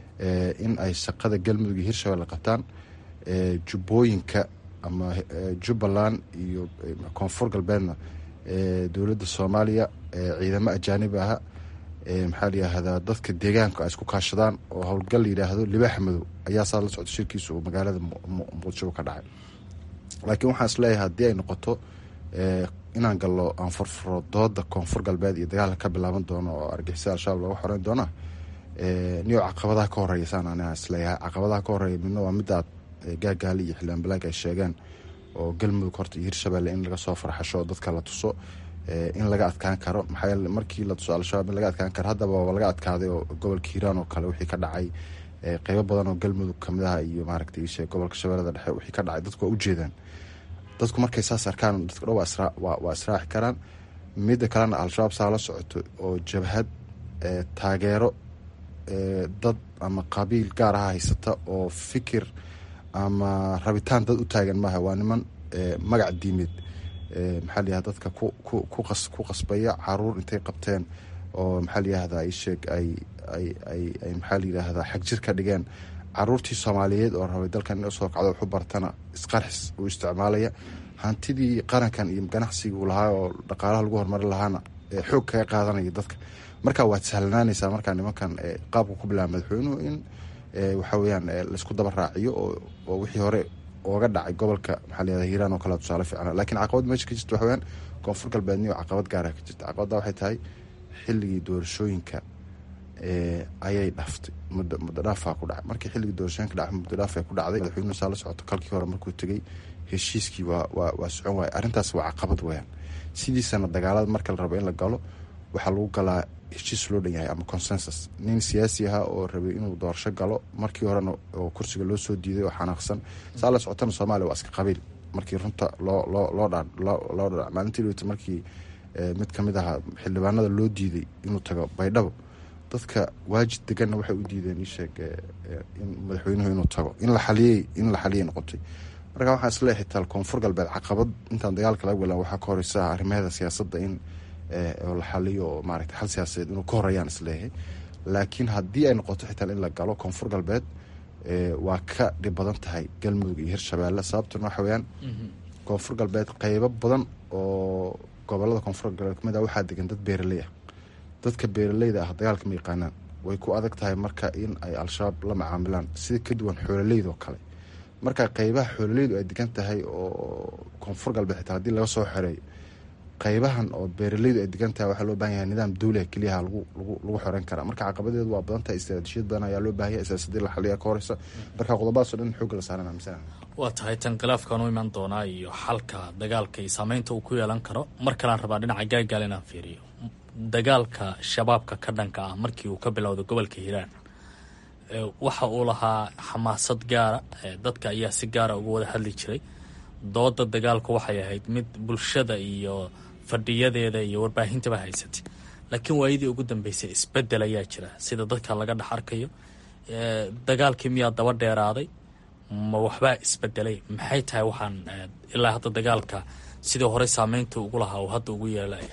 in ay shaqada galmudug iyo hirshabelle qabtaan jubbooyinka ama jubbaland iyo koonfur galbeedna dowladda soomaaliya ciidamo ajaanib aha maxaa layihahdaa dadka deegaanka ay isku kaashadaan oo howlgal layidhaahdo libaaxa madow ayaa saa la socda shirkiisa uu magaalada muqdisho ka dhacay laakiin waxaan isleeyahay haddii ay noqoto inaan gallo aan furfuro dooda koonfur galbeed iyo dagaalka ka bilaaban doono oo argixisada al-shabaab looga xoreyn doona niyo caqabadaha ka horeeya saan aniga isleeyahay caqabadaha ka horeeya midna waa midaad gaagaali iyo xildhibaan balaag ay sheegeen oo galmudug horta iyo hirshabelle in laga soo farxasho dadka la tuso in laga adkaan karo maxaa yeele markii la tuso al-shabaab in laga adkaan karo haddaba waa laga adkaaday oo gobolka hiiraan oo kale wixii ka dhacay qeybo badan oo galmudug kamid ah iyo maaragtay ishe gobolka shabeellada dhexe wixii ka dhacay dadku waa ujeedaan dadku markay saas arkaan dadka dho waa israaci karaan midda kalena al-shabaab saa la socoto oo jabhad taageero dad ama qabiil gaar aha haysata oo fikir ama rabitaan dad u taagan maaha waa niman magac diimeed maxaa layihahda dadka ku qasbaya caruur intay qabteen oo maxaa layihahdaa isheeg ay ay ay ay maxaa layihahdaa xagjir ka dhigeen caruurtii soomaaliyeed oo rabay dalkan in usoo kacdo waxu bartana isqarxis uu isticmaalaya hantidii qarankan iyo ganacsiguu lahaa oo dhaqaalaha lagu horumari lahaana xoog kaga qaadanaya dadka marka waad sahlanaanaysaa markaa nimankan qaabka ku bilaaba madaxweynuhu in waxa weyaan laisku daba raaciyo oo wixii hore ooga dhacay gobolka maxaa layihahda hiiraan oo kale tusaale fiicna lakiin caqabad meesha ka jirta waxa weyaan koonfur galbeedniyo caqabad gaara ka jirta caqabadda waxay tahay xilligii doorashooyinka ayay dhaftay muddo muddo dhaafaa ku dhacay markii xilligii doorashooyinka dhacay muddo dhaafay ku dhacday madaxweynuhu saa la socoto kalkii hore markuu tegey heshiiskii waa waa waa socon waaya arrintaas waa caqabad weyaan sidiisana dagaalada marka la rabo in la galo waxaa lagu galaa heshiis loo dhan yahay ama consensus nin siyaasi ahaa oo rabay inuu doorasho galo markii horena oo kursiga loo soo diiday oo xanaaqsan saa la socotana soomaaliya waa iska qabiil markii runta loo loo loo dha loo dhac maalintii dhaweyta markii mid kamid ahaa xildhibaanada loo diiday inuu tago baydhabo dadka waajid deganna waxay u diideen isheeg in madaxweynuhu inuu tago in la xaliyey in la xaliyay noqotay marka waxaan isleeyahay taal koonfur galbeed caqabad intaan dagaalka laga galan waxaa ka horeysa arrimaheeda siyaasadda in oo la xaliyo oo maaragtay xal siyaasadeed inuu ka horreeyaan isleeyahay laakiin haddii ay noqoto xitaa in la galo koonfur galbeed waa ka dhib badan tahay galmudug iyo hirshabeelle sababtuna waxa weyaan koonfur galbeed qeybo badan oo gobolada koonfur galbeed kamid ah waxaa degan dad beeraley ah dadka beeraleyda ah dagaalka ma yaqaanaan way ku adag tahay marka in ay al-shabaab la macaamilaan sida ka duwan xoololeyda oo kale marka qeybaha xoololeydu ay degan tahay oo koonfur galbeed xitaa haddii laga soo xoreeyo qeybahan oo beeraleydu ay degan tahay waxaa loo bahan yahay nidaam dawliha keliyaha lagu lagu lagu xoreyn karaa marka caqabadeedu waa badan tahay istaraatijiyad badan ayaa loo bahan yahay siyaasadii la xaliya ka horeysa marka qodobadaas o dhan xoogga la saaran aaminsan waa tahay tan khilaafkan u iman doonaa iyo xalka dagaalka iyo saameynta uu ku yeelan karo mar kalaan rabaa dhinaca gaagaal inaan fiiriyo dagaalka shabaabka ka dhanka ah markii uu ka bilowday gobolka hiiraan waxa uu lahaa xamaasad gaara dadka ayaa si gaara uga wada hadli jiray dooda dagaalku waxay ahayd mid bulshada iyo fadhiyadeeda iyo warbaahintaba haysatay laakiin waayadii ugu dambeysay isbedel ayaa jira sida dadka laga dhex arkayo dagaalkii miyaa daba dheeraaday ma waxbaa isbedelay maxay tahay waxaan ilaa hadda dagaalka sidii hore saameynta ugu lahaa uu hadda ugu yeelaya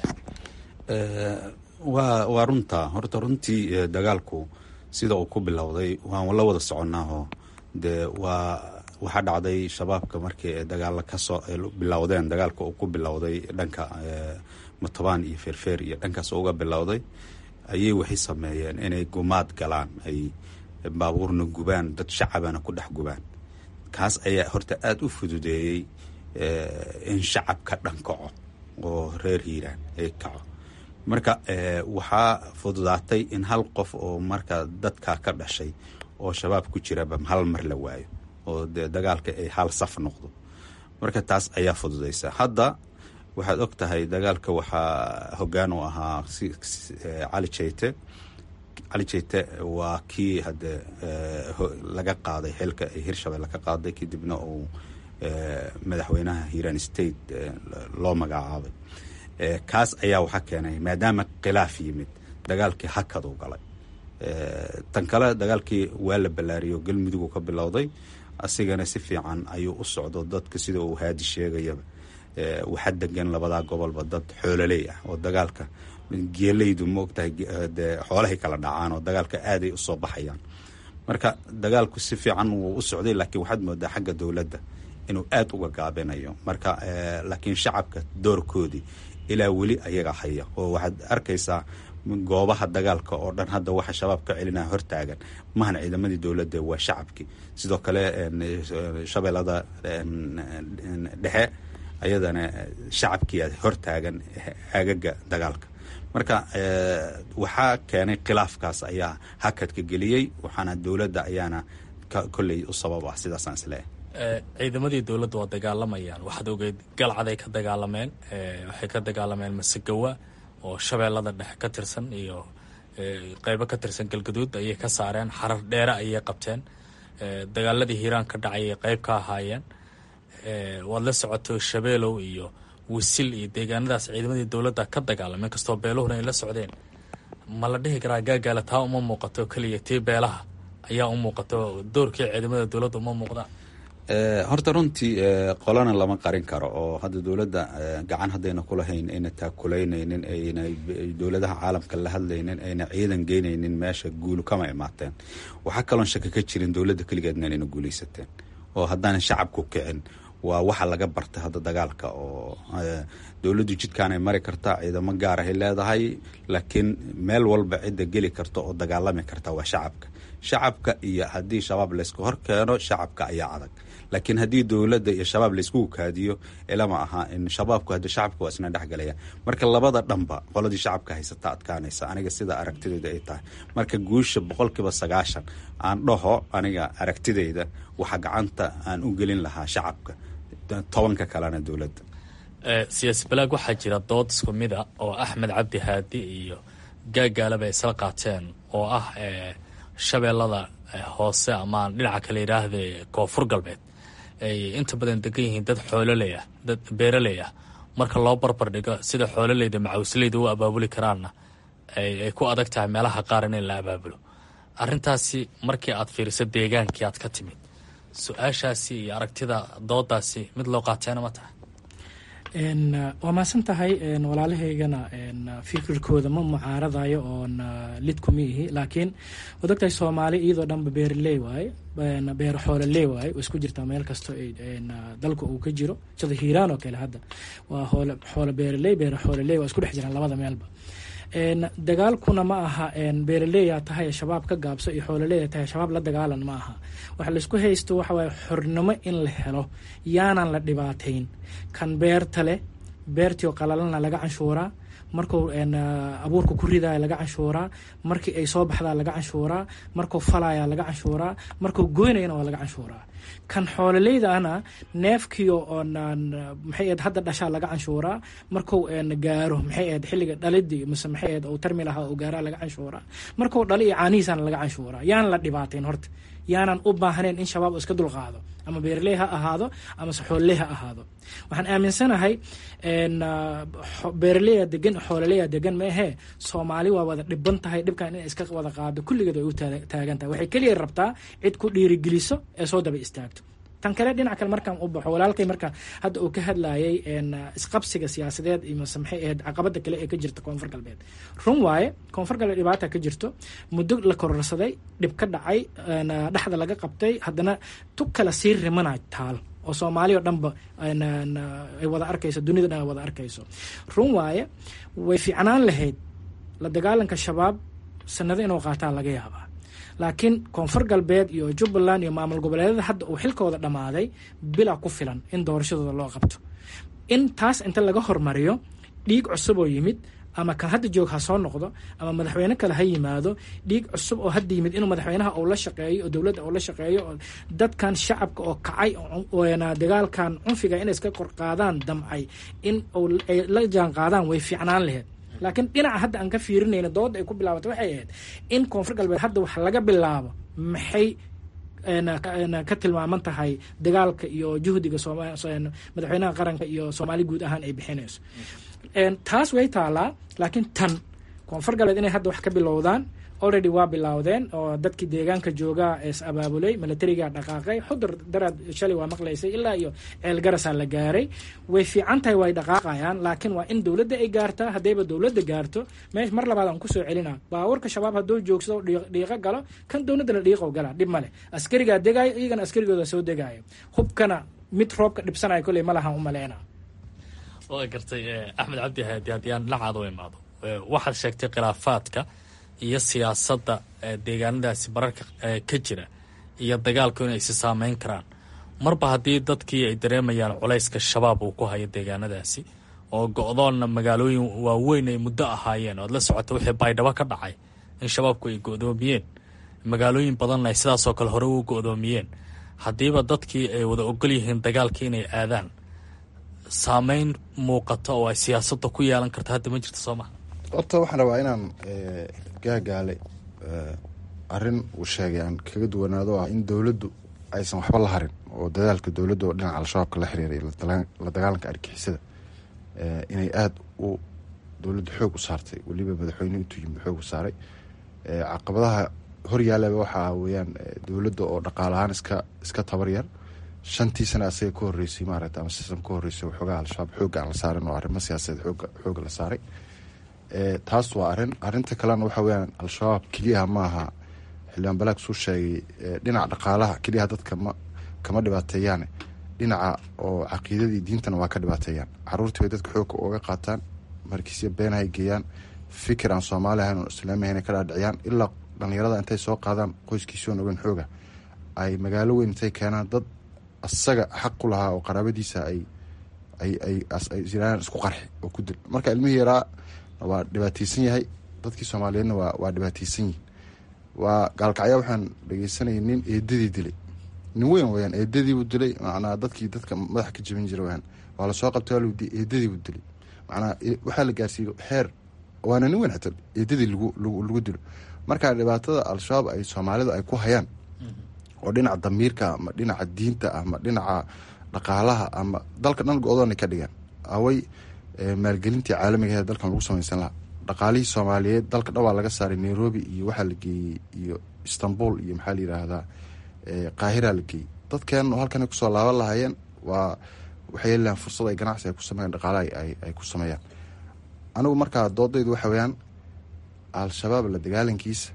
waa waa runtaa horta runtii dagaalku sida uu ku bilowday waan la wada soconaaho dee waa waxaa dhacday shabaabka markii dagaala kasoo bilowdeen dagaalka uu ku bilowday dhanka matobaan iyo feerfeer iyo dhankaas uga bilowday ayay waxay sameeyeen inay gumaad galaan ay baabuurna gubaan dad shacabana ku dhex gubaan kaas ayaa horta aada u fududeeyey in shacabka dhan kaco oo reer hiiraan ay kaco marka waxaa fududaatay in hal qof oo marka dadka ka dhashay oo shabaab ku jiraba hal mar la waayo oo dee dagaalka ay hal saf noqdo marka taas ayaa fududaysa hadda waxaad og tahay dagaalka waxaa hoggaan u ahaa cali jeyte cali jeyte waa kii hadde laga qaaday xilka hirshabelle ka qaaday kadibna uu madaxweynaha hiiraan state loo magacaabay kaas ayaa waxaa keenay maadaama khilaaf yimid dagaalkii hakaduu galay tan kale dagaalkii waa la ballaariyo galmudug ka bilowday asigana si fiican ayuu u socdo dadka sida uu haadi sheegayaba waxaa degan labadaa gobolba dad xoololey ah oo dagaalka geelaydu maogtahay dee xoolahay kala dhacaan oo dagaalka aaday usoo baxayaan marka dagaalku si fiican wuu u socday laakiin waxaad moodaa xagga dowladda inuu aada uga gaabinayo marka laakiin shacabka doorkoodii ilaa weli ayaga haya oo waxaad arkaysaa goobaha dagaalka oo dhan hadda waxa shabaab ka celinaya hortaagan mahan ciidamadii dowladda waa shacabkii sidoo kale shabeellada dhexe ayadana shacabkii hortaagan aagaga dagaalka marka waxaa keenay khilaafkaas ayaa hakadka geliyey waxaana dowladda ayaana kolley u sabab ah sidaasaan isleeyahay ciidamadii dowladda waa dagaalamayaan waxaad ogeyd galcaday ka dagaalameen waxay ka dagaalameen masegawa oo shabeellada dhexe ka tirsan iyo qeybo ka tirsan galgaduud ayay ka saareen xarar dheere ayay qabteen dagaaladii hiiraan ka dhacay ay qeyb ka ahaayeen waad la socoto shabeelow iyo wisil iyo deegaanadaas ciidamadii dowladda ka dagaalameen kastoo beeluhuna ay la socdeen ma la dhihi karaa gaagaala taa uma muuqato keliya tii beelaha ayaa u muuqato doorkii ciidamada dowladda uma muuqdaan horta runtii qolana lama qarin karo oo hadda dowladda gacan haddayna kulahayn ayna taakulaynaynin ayna dowladaha caalamka la hadlaynin ayna ciidan geynaynin meesha guulu kama imaateen waxaa kaloon shaka ka jirin dowladda keligeedna inayna guulaysateen oo haddaanan shacabku kicin waa waxa laga bartay hadda dagaalka oo dowladdu jidkaanay mari kartaa ciidamo gaar ahay leedahay laakiin meel walba cidda geli karta oo dagaalami karta waa shacabka shacabka iyo haddii shabaab laysku hor keeno shacabka ayaa adag laakiin haddii dowladda iyo shabaab layskugu kaadiyo ilama aha in shabaabku hadda shacabka waa isna dhexgalaya marka labada dhanba qoladii shacabka haysata adkaanaysa aniga sida aragtidayda ay tahay marka guusha boqolkiiba sagaashan aan dhaho aniga aragtidayda waxa gacanta aan u gelin lahaa shacabka tobanka kalena dowladda siyaasi balaag waxaa jira dood isku mida oo axmed cabdi haadi iyo gaagaalaba ay isla qaateen oo ah shabeellada hoose amaan dhinaca kale yidhaahde koonfur galbeed ay inta badan degan yihiin dad xoololey ah dad beeraley ah marka loo barbar dhigo sida xoololeyda macawsleyda u abaabuli karaanna ay ku adag tahay meelaha qaar in la abaabulo arrintaasi markii aad fiiriso deegaankii aad ka timid su-aashaasi iyo aragtida doodaasi mid loo qaateena ma tahay waa mahadsan tahay walaalahaygana fikirkooda ma mucaaradayo oon lid kuma ihi laakiin waad ogtahay soomaali iyadoo dhanba beeraley waaye beero xoololey waaye way isku jirtaa meel kasto dalka uu ka jiro sida hiiraan oo kale hadda waa xoolo beeraley beero xoololey waa isku dhex jiraan labada meelba dagaalkuna ma aha beeraleya tahay shabaab ka gaabso iyo xoololeya tahay shabaab la dagaalan ma aha waxa laisku haysto waxa waaye xornimo in la helo yaanan la dhibaatayn kan beerta leh beertii oo qalalana laga canshuuraa markuu abuurka ku ridaya laga canshuuraa markii ay soo baxdaa laga canshuuraa markuu falaya laga canshuuraa markuu goynayana waa laga canshuuraa kan xoololeydaana neefkiio maxay ahed hadda dhashaa laga canshuuraa markuu gaaro maxay ahed xilliga dhalidii mise maxay ahed uu tarmi lahaa uu gaaraa laga canshuuraa markuu dhali iyo caanihiisana laga canshuuraa yaan la dhibaatayn horta yaanan u baahnayn in shabaab iska dulqaado ama beerley ha ahaado amase xoololey ha ahaado waxaan aaminsanahay beeraleya degan xoololeya degan maahee soomaali waa wada dhiban tahay dhibkan inay iska wada qaado kulligeed way u taagan tahay waxay keliya rabtaa cid ku dhiirigeliso ee soo daba istaagto tan kale dhinac kale markaan u baxo walaalkay marka hadda uu ka hadlayay isqabsiga siyaasadeed iyo mase maxay ahayd caqabada kale ee ka jirta koonfur galbeed run waaye koonfur galbeed dhibaata ka jirto muddo la kororsaday dhib ka dhacay dhexda laga qabtay haddana tug kale sii rimana taal oo soomaali o dhanba ay wada arkayso dunida dhan ay wada arkayso run waaye way fiicnaan lahayd la dagaalanka shabaab sanado inuu qaataa laga yaabaa laakiin koonfur galbeed iyo jubbaland iyo maamul goboleedyada hadda uu xilkooda dhammaaday bilaa ku filan in doorashadooda loo qabto in taas inta laga hormariyo dhiig cusub oo yimid ama kan hadda joog ha soo noqdo ama madaxweyne kale ha yimaado dhiig cusub oo hadda yimid inuu madaxweynaha uu la shaqeeyo oo dowladda uu la shaqeeyo oo dadkan shacabka oo kacay dagaalkan cunfiga inay iska kor qaadaan damcay in ay la jaan qaadaan way fiicnaan laheyd laakiin dhinaca hadda aan ka fiirinayna dooda ay ku bilaabatay waxay ahayd in koonfur galbeed hadda wax laga bilaabo maxay ka tilmaaman tahay dagaalka iyo juhdiga madaxweynaha qaranka iyo soomaali guud ahaan ay bixinayso taas way taalaa laakiin tan koonfur galbeed inay hadda wax ka bilowdaan already waa bilowdeen oo dadkii deegaanka joogaa is abaabulay milatarigaa dhaqaaqay xudur daraad shalay waa maqlaysay ilaa iyo ceel garasaa la gaaray way fiican tahay way dhaqaaqayaan laakiin waa in dowladda ay gaartaa haddayba dowladda gaarto meesh mar labaad aan kusoo celina baawarka shabaab hadduu joogsado dhiiqo galo kan dowladdana dhiiqo gala dhib male askarigaa degaayo iyagana askarigooda soo degaayo hubkana mid roobka dhibsanaya kolley ma lahan u maleyna waa gartay axmed cabdi haadi haddii aan dhinacaada u imaado waxaad sheegtay khilaafaadka iyo siyaasadda deegaanadaasi mararka ka jira iyo dagaalku inay isi saameyn karaan marba haddii dadkii ay dareemayaan culayska shabaab uu ku hayo deegaanadaasi oo go-doonna magaalooyin waaweyn ay muddo ahaayeen oad la socota wixii baydhabo ka dhacay in shabaabku ay go-doomiyeen magaalooyin badanna ay sidaasoo kale hore u go-doomiyeen haddiiba dadkii ay wada ogol yihiin dagaalkii inay aadaan saameyn muuqata oo ay siyaasadda ku yeelan karta hadda ma jirto soo maha horta waxaan rabaa inaan gaagaale arrin uu sheegay aan kaga duwanaado ah in dowladdu aysan waxba la harin oo dadaalka dowladda oo dhinaca al-shabaabka la xiriiray la dagaalanka argixisada inay aada u dowladda xoog u saartay weliba madaxweyne intuu yimid xoog u saaray caqabadaha horyaalaba waxaa weeyaan dowladda oo dhaqaal ahaan iska iska tabar yar shantii sana asaga ka horreysay maaragta ama sistam ka horreysay waxoogaa al-shabaab xoogga aan la saarin oo arrimo siyaasadeed xooga xooga la saaray taas waa arrin arrinta kalena waxa weyaan al-shabaab keliyaha maaha xildhibaan balaag suu sheegay dhinaca dhaqaalaha keliyaha dadka ma kama dhibaateeyaane dhinaca oo caqiidadii diintana waa ka dhibaateeyaan caruurtii bay dadka xoogka uga qaataan markiisya beenahay geeyaan fikir aan soomaali ahayn oo islaami ahayn ka dhaadhiciyaan ilaa dhalinyarada intay soo qaadaan qoyskiisoon ogan xooga ay magaalo weyn intay keenaan dad asaga xaq ku lahaa oo qaraabadiisa ay ay ay ay isku qarxi oo ku dil marka ilmihii yaraa waa dhibaateysan yahay dadkii soomaaliyeedna waa waa dhibaateysan yihin waa gaalkacya waxaan dhegeysanayay nin eedadii dilay nin weyn weyaan eedadiibuu dilay macnaa dadkii dadka madaxa ka jebin jira weyaan waa lasoo qabtay waa lawdi eedadiibuu dilay macnaa waxaa la gaarsiiyey xeer waana nin weyn xataa eedadii lagu lagu dilo marka dhibaatada al-shabaab ay soomaalidu ay ku hayaan oo dhinaca damiirka ama dhinaca diinta ama dhinaca dhaqaalaha ama dalka dhan go-doona ka dhigaan away maalgelintii caalamiga ee dalkan lagu samaysan lahaa dhaqaalihii soomaaliyeed dalka dhan waa laga saaray nairobi iyo waxaa la geeyey iyo istanbul iyo maxaa la yiraahdaa qaahira la geeyey dadkeen halkan kusoo laaban lahaayeen waa waxay yeelilahan fursad ay ganacsi ay ku sameeyaan dhaqaalaha ay ku sameeyaan anigu markaa doodaydu waxa weyaan al-shabaab la dagaalankiisa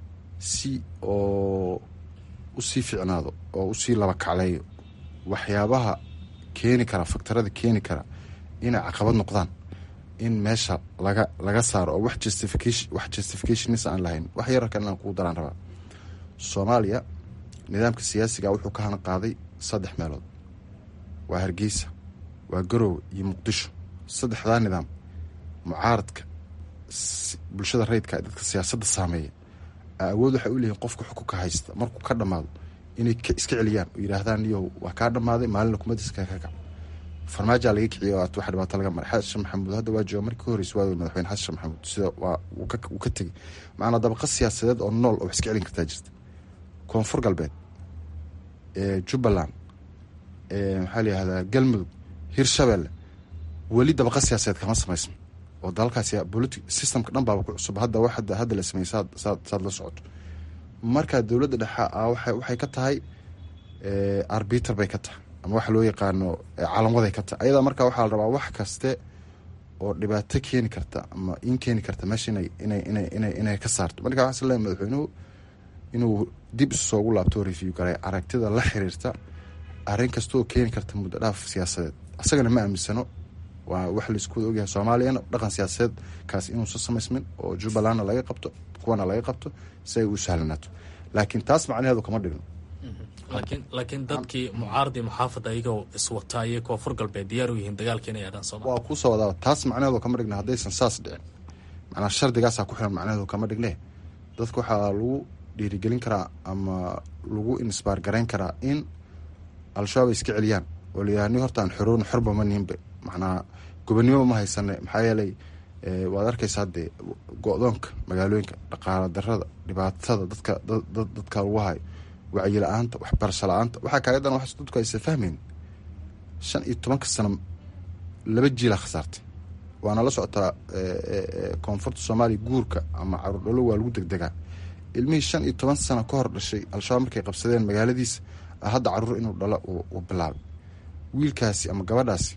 si oo usii ficnaado oo usii laba kacleeyo waxyaabaha keeni kara faktarada keeni kara inay caqabad noqdaan in meesha laga laga saaro oo wax justification wax justificationis aan lahayn wax yar kan inaan kugu daraan rabaa soomaaliya nidaamka siyaasiga wuxuu ka hana qaaday saddex meelood waa hargeysa waa garoowe iyo muqdisho saddexdaa nidaam mucaaradka bulshada rayidka ee dadka siyaasadda saameeya awood waxay u leeyihin qofka xukunka haysta markuu ka dhammaado inay iska celiyaan oo yidhaahdaan niyow waa kaa dhammaaday maalina kumadiska ka kac farmaajaa laga kiciya oo wax dhibaato laga maray xasan maxamuud hadda waa jooga markii ka horreysay waa madaxweyne xasan maxamuud sida waa uu ka tegey macnaa dabaqa siyaasadeed oo nool oo wax iska celin kartaa jirta koonfur galbeed jubbaland maxaa la yihahdaa galmudug hirshabelle weli dabaqa siyaasadeed kama samaysma oo dalalkaas politi systemka dhan baaba ku cusub hadda wax hadda la sameeyey saad saad saad la socoto marka dowladda dhexe a waxa waxay ka tahay arbiter bay ka tahay ama waxa loo yaqaano calamwaday ka tahay ayadaa marka waxaa la rabaa wax kaste oo dhibaato keeni karta ama in keeni karta meesha inay inay inay inay inay ka saarto marka waxaan isleeyahay madaxweynuhu inuu dib isu soogu laabto review garay aragtida la xiriirta arrin kasta oo keeni karta muddo dhaaf siyaasadeed asagana ma aaminsano waa wax laisku wada ogyahay soomaaliyana dhaqan siyaasadeed kaas inuusan samaysmin oo jubbalandna laga qabto kuwana laga qabto si ay u sahlanaato laakiin taas macnaheedu kama dhigno laakiin laakiin dadkii mucaaradi muxaafad ayagoo iswata ayay koonfur galbeed diyaar u yihiin dagaalka inay aadaan sooma waa kuusoo wadaa taas macnaheedu kama dhigna haddaysan saas dhicin macnaa shardigaasaa ku xiran macnaheedu kama dhigne dadka waxaa lagu dhiirigelin karaa ama lagu insbaar garayn karaa in al-shabaab ay iska celiyaan oo la yidhaha ni hortaan xoroon xorba ma nihinba macnaa gobonnimo ma haysane maxaa yeelay waad arkaysaa dee go-doonka magaalooyinka dhaqaala darada dhibaatada dadka dadka lagu hayo wacyi la-aanta waxbarasho la-aanta waxaa kaaga wax dadku aysa fahmeyn shan iyo tobanka sano laba jiilaa khasaartay waana la socotaa koonfurta soomaaliya guurka ama caruur dhalo waa lagu degdegaa ilmihii shan iyo toban sano ka hor dhashay al-shabaab markay qabsadeen magaaladiisa hadda caruur inuu dhalo uu bilaabay wiilkaasi ama gabadhaasi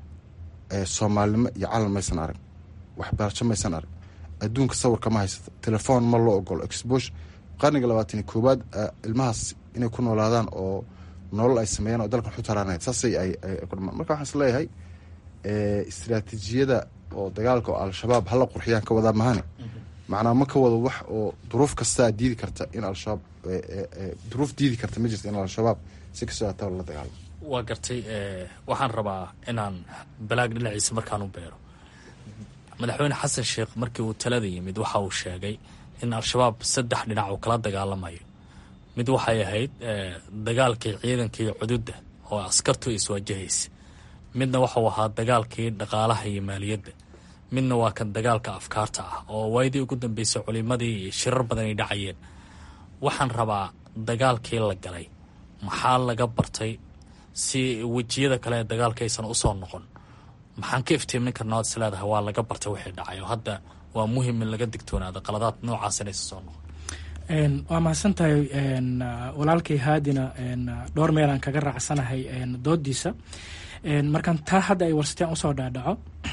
soomaalinimo iyo calan maysan arag waxbarasho maysan arag adduunka sawirka ma haysato telefoon ma loo ogolo exposure qarniga labaatan iyo koowaad ilmahaas inay ku noolaadaan oo nolol ay sameeyaan oo dalkan xutaraanayd saasay ay marka waxaan is leeyahay istraatiijiyada oo dagaalka oo al-shabaab hala qurxiyaan ka wadaa mahane macnaa ma ka wado wax oo duruuf kastaa diidi karta in al-shabaab duruuf diidi karta ma jirta in al-shabaab si kastoo ataa la dagaalamo waa gartay waxaan rabaa inaan balaag dhinaciisa markaan u beero madaxweyne xasan sheekh markii uu talada yimid waxa uu sheegay in al-shabaab saddex dhinac uu kala dagaalamayo mid waxay ahayd dagaalkii ciidankii cududda oo askartu iswaajahaysa midna waxuu ahaa dagaalkii dhaqaalaha iyo maaliyadda midna waa kan dagaalka afkaarta ah oo waayadii ugu dambeysay culimadii iyo shirar badan ay dhacayeen waxaan rabaa dagaalkii la galay maxaa laga bartay si wejiyada kale ee dagaalka aysan usoo noqon maxaan ka iftiimin karnaa oad is leedahay waa laga bartay wixii dhacay oo hadda waa muhim in laga digtoonaado qaladaad noocaas inaysan soo noqon waa mahadsan tahay walaalkay haadina dhowr meelaan kaga raacsanahay doodiisa markaan taa hadda ay warsateen usoo dhaadhaco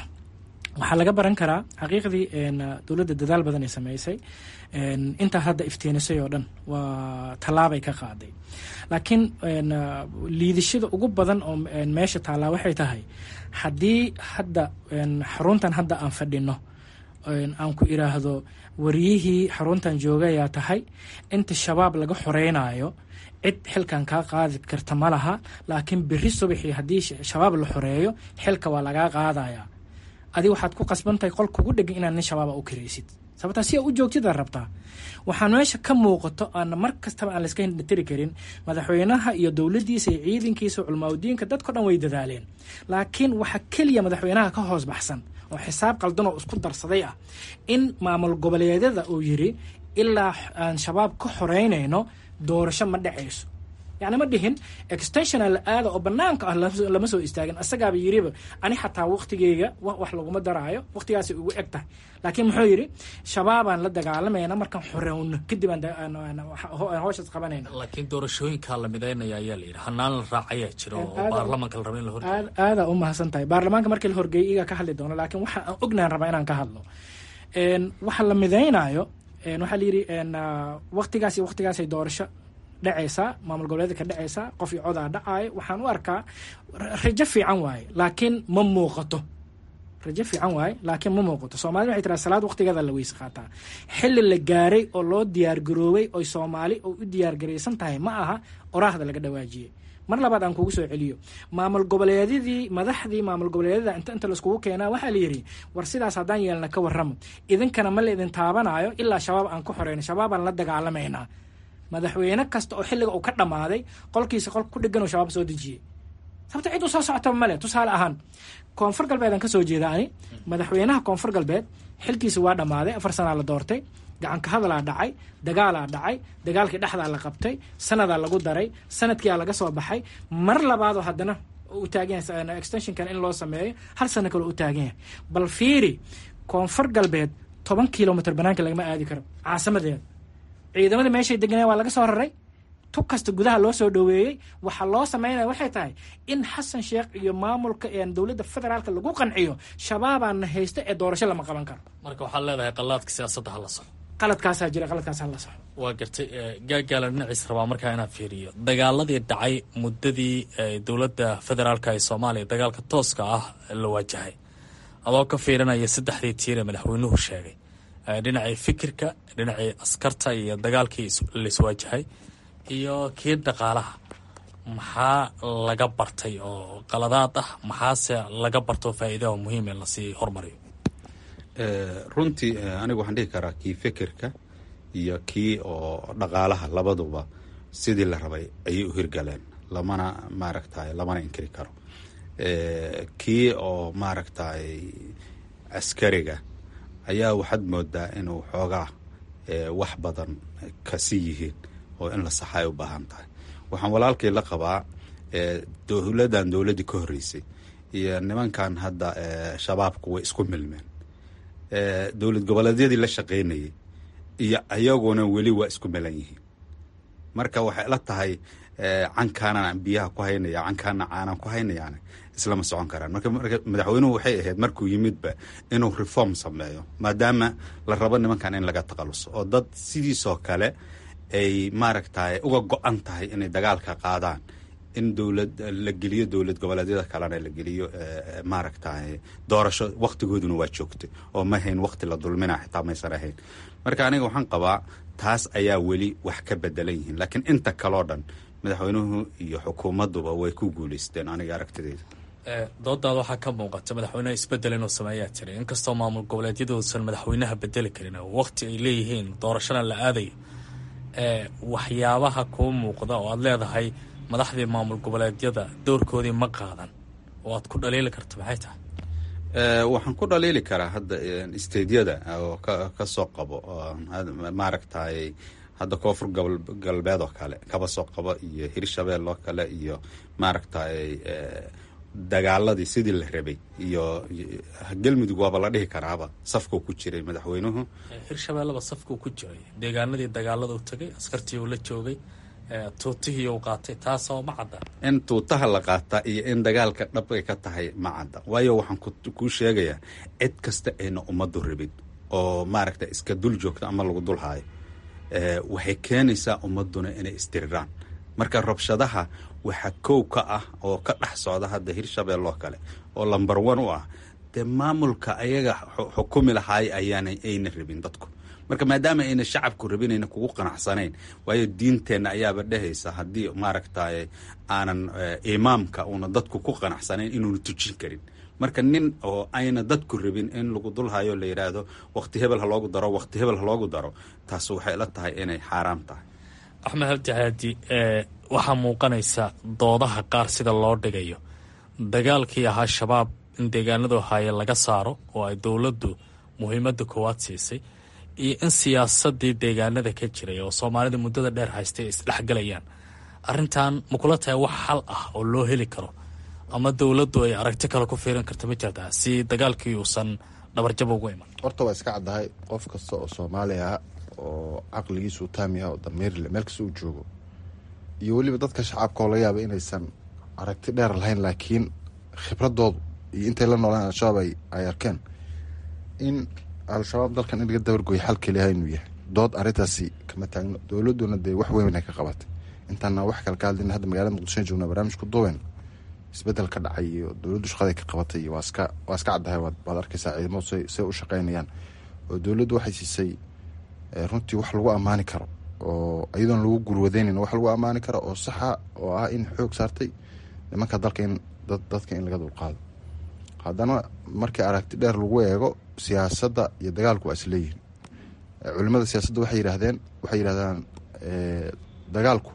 waxaa laga baran karaa xaqiiqdii dowladda dadaal badan ay sameysay intaa hadda iftiinisay oo dhan waa tallaabay ka qaaday laakiin liidashada ugu badan oo meesha taallaa waxay tahay haddii hadda xaruntan hadda aan fadhino aan ku iraahdo wariyihii xaruntan joogayaa tahay inta shabaab laga xoreynayo cid xilkan kaa qaadi karta ma laha laakiin beri subaxii haddii shabaab la xoreeyo xilka waa lagaa qaadaya adi waxaad ku qasbantahay qol kugu dhegan inaad nin shabaaba u karaysid sababtaa si a u joogtida rabtaa waxaan meesha ka muuqato aan mar kastaba aan layska hindhatiri karin madaxweynaha iyo dowladdiisa iyo ciidankiisa culmaaudiinka dadko dhan way dadaaleen laakiin waxa keliya madaxweynaha ka hoos baxsan oo xisaab qaldan oo isku darsaday ah in maamul goboleedyada uu yiri ilaa aan shabaab ka xoreynayno doorasho ma dhacayso yacni ma dhihin extensiona la aada oo banaanka ah lama soo istaagin asagaaba yiriba ani xataa waktigeyga wax laguma daraayo waktigaasay ugu eg tahay laakiin muxuu yidhi shabaabaan la dagaalamayna markaan xorowno kadib aan howshaas qabanayna laakiin doorashooyinkaa la midaynaya ayaa la yidhi hanaan la raacayaa jiro oo baarlamanka la raba in la horgeeyo aadaa u mahadsan tahay baarlamaanka markii la horgeeyay iga ka hadli doono laakiin waxa aan ognahan rabaa inaan ka hadlo waxa la midaynayo waxaa la yidhi waktigaas iyo waktigaasay doorasho dhacaysaa maamul goboleedka dhacaysaa qof iyo codaa dhacaayo waxaan u arkaa rajo fiican waaye laakiin ma muuqato rajo fiican waaye laakiin ma muuqato soomaalida waxay tiraa salaad waqtigeeda la weyse qaataa xilli la gaaray oo loo diyaargaroobay oy soomaali oo u diyaargaraysan tahay ma aha oraahda laga dhawaajiyey mar labaad aan kugu soo celiyo maamul goboleedyadii madaxdii maamul goboleedyada inta inta laiskugu keenaa waxaa la yidhi war sidaas haddaan yeelna ka warramo idinkana ma la idin taabanayo ilaa shabaab aan ku xoreyno shabaabaan la dagaalamaynaa madaxweyne kasta oo xilliga uu ka dhammaaday qolkiisa qolka ku dhegan oo shabaab soo dejiyey sababta cid u soo socotaba male tusaale ahaan koonfur galbeed aan ka soo jeeda ani madaxweynaha koonfur galbeed xilkiisa waa dhammaaday afar sanaa la doortay gacanka hadalaa dhacay dagaalaa dhacay dagaalkii dhexdaa la qabtay sanadaa lagu daray sanadkiia laga soo baxay mar labaadoo haddana u taagan yahay extensionkan in loo sameeyo hal sano kale u taagan yahay bal fiiri koonfur galbeed toban kilomitr banaanka lagama aadi karo caasimadeeda ciidamada meeshay deganeen waa laga soo raray tug kasta gudaha loo soo dhoweeyey waxaa loo sameynaya waxay tahay in xasan sheekh iyo maamulka dowladda federaalka lagu qanciyo shabaabaana haysta ee doorasho lama qaban karo marka waxaad leedahay qalaadka siyaasadda hala soco qaladkaasaa jira qaladkaas hala soco waa gartay gaagaala dhinaciis rabaa markaa inaan fiiriyo dagaaladii dhacay muddadii dowladda federaalka ee soomaaliya dagaalka tooska ah la waajahay adoo ka fiirinaya saddexdii tiir ee madaxweynuhu sheegay dhinacii fikirka dhinacii askarta iyo dagaalkii laiswaajahay iyo kii dhaqaalaha maxaa laga bartay oo qaladaad ah maxaase laga barto faa'iidaha muhiim ee lasii hormariyo runtii anigu waxaan dhihi karaa kii fikirka iyo kii oo dhaqaalaha labaduba sidii la rabay ayay u hirgaleen lamana maaragtay lamana inkiri karo kii oo maaragtay askariga ayaa waxaad moodaa inuu xoogaa wax badan kasi yihiin oo in la saxa ay u baahan tahay waxaan walaalkii la qabaa dowladan dowladdii ka horreysay iyo nimankan hadda shabaabku way isku milmeen dowlad goboleedyadii la shaqaynayay iyo ayaguna weli waa isku milan yihiin marka waxay la tahay cankaanan biyaha ku haynaya cankaana caanan ku haynayaan islama socon karaan marka madaxweynuhu waxay ahayd markuu yimidba inuu reform sameeyo maadaama la rabo nimankan in laga taqaluso oo dad sidiisoo kale ay maaragtay uga go-an tahay inay dagaalka qaadaan in dowlad la geliyo dowlad goboleedyada kalena la geliyo maaragtay doorasho waktigooduna waa joogtay oo ma hayn wakti la dulmina xitaa maysan ahayn marka aniga waxaan qabaa taas ayaa weli wax ka bedelan yihiin laakiin inta kaloo dhan madaxweynuhu iyo xukuumadduba way ku guuleysteen aniga aragtideyda doodaada waxaa ka muuqata madaxweyneha isbedel inuu sameeyaa jiray inkastoo maamul goboleedyadoosan madaxweynaha bedeli karin wakti ay leeyihiin doorashana la aadayo waxyaabaha kuu muuqda oo aad leedahay madaxdii maamul goboleedyada doorkoodii ma qaadan oo aad ku dhaliili karta maxay tahay waxaan ku dhaliili karaa hadda steydyada oo ka soo qabo maaragtay hadda koonfur galbeed oo kale kaba soo qabo iyo hirshabeel oo kale iyo maaragtay dagaaladii sidii la rabay iyo galmudug waaba la dhihi karaaba safkuu ku jiray madaxweynuhu hirshabeelleba safkuu ku jiray deegaanadii dagaalada u tegay askartii uu la joogay tuutihii uu qaatay taasoo ma cadda in tuutaha la qaataa iyo in dagaalka dhab ay ka tahay ma cadda waayo waxaan kuu sheegayaa cid kasta ayna ummaddu rabin oo maaragta iska dul joogta ama lagu dul haayo waxay keenaysaa ummadduna inay isdiriraan marka rabshadaha waxaa kow ka ah oo ka dhex socda hadda hirshabelle oo kale oo lamber one u ah dee maamulka ayaga xukumi lahaay ayaana ayna rabin dadku marka maadaama ayna shacabku rabin ayna kugu qanacsanayn waayo diinteenna ayaaba dhehaysa haddii maaragtay aanan imaamka uuna dadku ku qanacsanayn inuuna tujin karin marka nin oo ayna dadku rabin in lagu dulhayo la yidhaahdo waqti hebel ha loogu daro waqti hebel ha loogu daro taas waxay la tahay inay xaaraam tahay axmed habdi haadi waxaa muuqanaysa doodaha qaar sida loo dhigayo dagaalkii ahaa shabaab in deegaanadu haaye laga saaro oo ay dowladdu muhiimadda koowaad siisay iyo in siyaasadii deegaanada ka jiray oo soomaalida muddada dheer haystay isdhexgalayaan arrintan ma kula tahay wax xal ah oo loo heli karo ama dowladdu ay aragti kale ku fiirin karta ma jirtaa si dagaalkii uusan dhabarjab ugu iman horta waa iska caddahay qof kasta oo soomaali ah oo caqligiisu taam yaha oo dameerile meel kasta uu joogo iyo weliba dadka shacabka oo laga yaaba inaysan aragti dheer lahayn laakiin khibradoodu iyo intay la noolaan al-shabaab ay arkeen in al-shabaab dalkan in laga dabargoya xal keliyaha inuu yahay dood arrintaasi kama taagno dowladduna dee wax weyn ay ka qabatay intaana wax kale ka hadlin hadda magaalada muqdishoan joognaa barnaamijku duwen isbedel ka dhacay iyo dowladdu shaqaday ka qabatay iyo waa iska waa iska caddahay waad arkaysaa ciidamadu say say u shaqaynayaan oo dowladdu waxay siisay runtii wax lagu ammaani karo oo iyadoon lagu gurwadeynayn wax lagu ammaani karo oo saxa oo ah in xoog saartay nimanka dalka in dadka in laga dulqaado haddana markii aragti dheer lagu eego siyaasadda iyo dagaalku waa isleeyihin culimada siyaasadda waxay yidhaahdeen waxay yidhahdaan dagaalku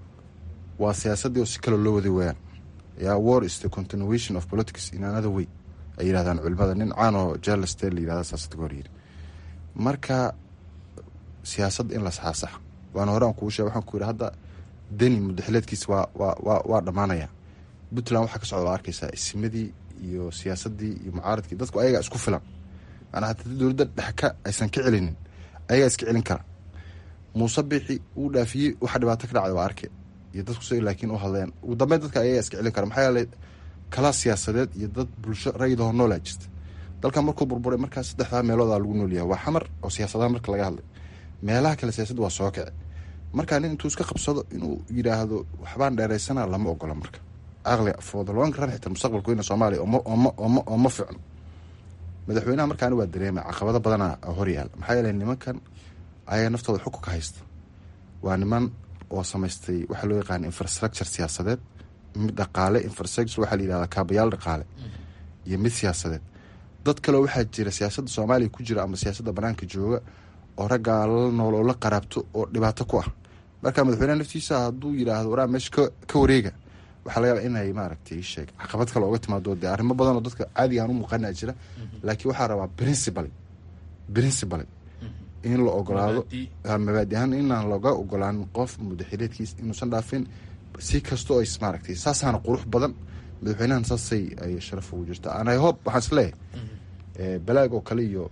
waa siyaasaddii oo si kaloo loo waday wayaan yaa war is the continuation of politics in another way ay yidhahdaan culimada nin caan oo jarleste la yidhahda siyaasadda ka hor yidhi marka siyaasadda in la saxaasax waana hore aan kuu sheeg waxaan ku yidhi hadda deni mudaxileedkiisa waa waa waa waa dhammaanaya puntland waxaa ka socda waa arkaysaa ismadii iyo siyaasaddii iyo mucaaradkii dadku ayagaa isku filan maanaa haddii dowladda dhexka aysan ka celinin ayagaa iska celin kara muuse biixi uu dhaafiyey waxa dhibaato ka dhacday waa arke iyo dadku si laakiin u hadleen ugu dambeyn dadka ayagaa iska celin kara maxaa yeelay kala siyaasadeed iyo dad bulsho rayidahoo noolaa jirta dalkan markuu burburay markaa saddexdaa meeloodaa lagu noolyahay waa xamar oo siyaasadaha marka laga hadlay meelaha kale siyaasadda waa soo kici markaa nin intuu iska qabsado inuu yidhaahdo waxbaan dheeraysana lama ogola marka aqliga foodalonka ran xitaa mustaqbalka weyna soomaaliya oo ma ficno madaxweynaha markaani waa dareemay caqabado badana horyaal maxaa yeele nimankan ayaga naftooda xukunka haysta waa niman oo samaystay waxaa loo yaqaana infrastructure siyaasadeed mid dhaqaale infrastructure waxaa la yidhahdaa kaabayaal dhaqaale iyo mid siyaasadeed dad kaleo waxaa jira siyaasadda soomaaliya ku jira ama siyaasadda banaanka jooga oo raggaa la nool oo la qaraabto oo dhibaato ku ah marka madaxweyneha naftiisa hadduu yidhaahdo waraa meesha ka wareega waxaa laga yaaba inay maaragtay sheeg caqabad kale ooga timaado dee arrimo badan oo dadka caadiga aan u muuqana jira laakiin waxaa rabaa principal principal in la ogolaado mabaadi ahaan inaan laga ogolaan qof mudaxileedkiis inuusan dhaafin si kastoo ay maaragtay saasaana qurux badan madaxweynahan saasay ay sharaf ugu jirta an i hope waxaan isleeyahay balaag oo kale iyo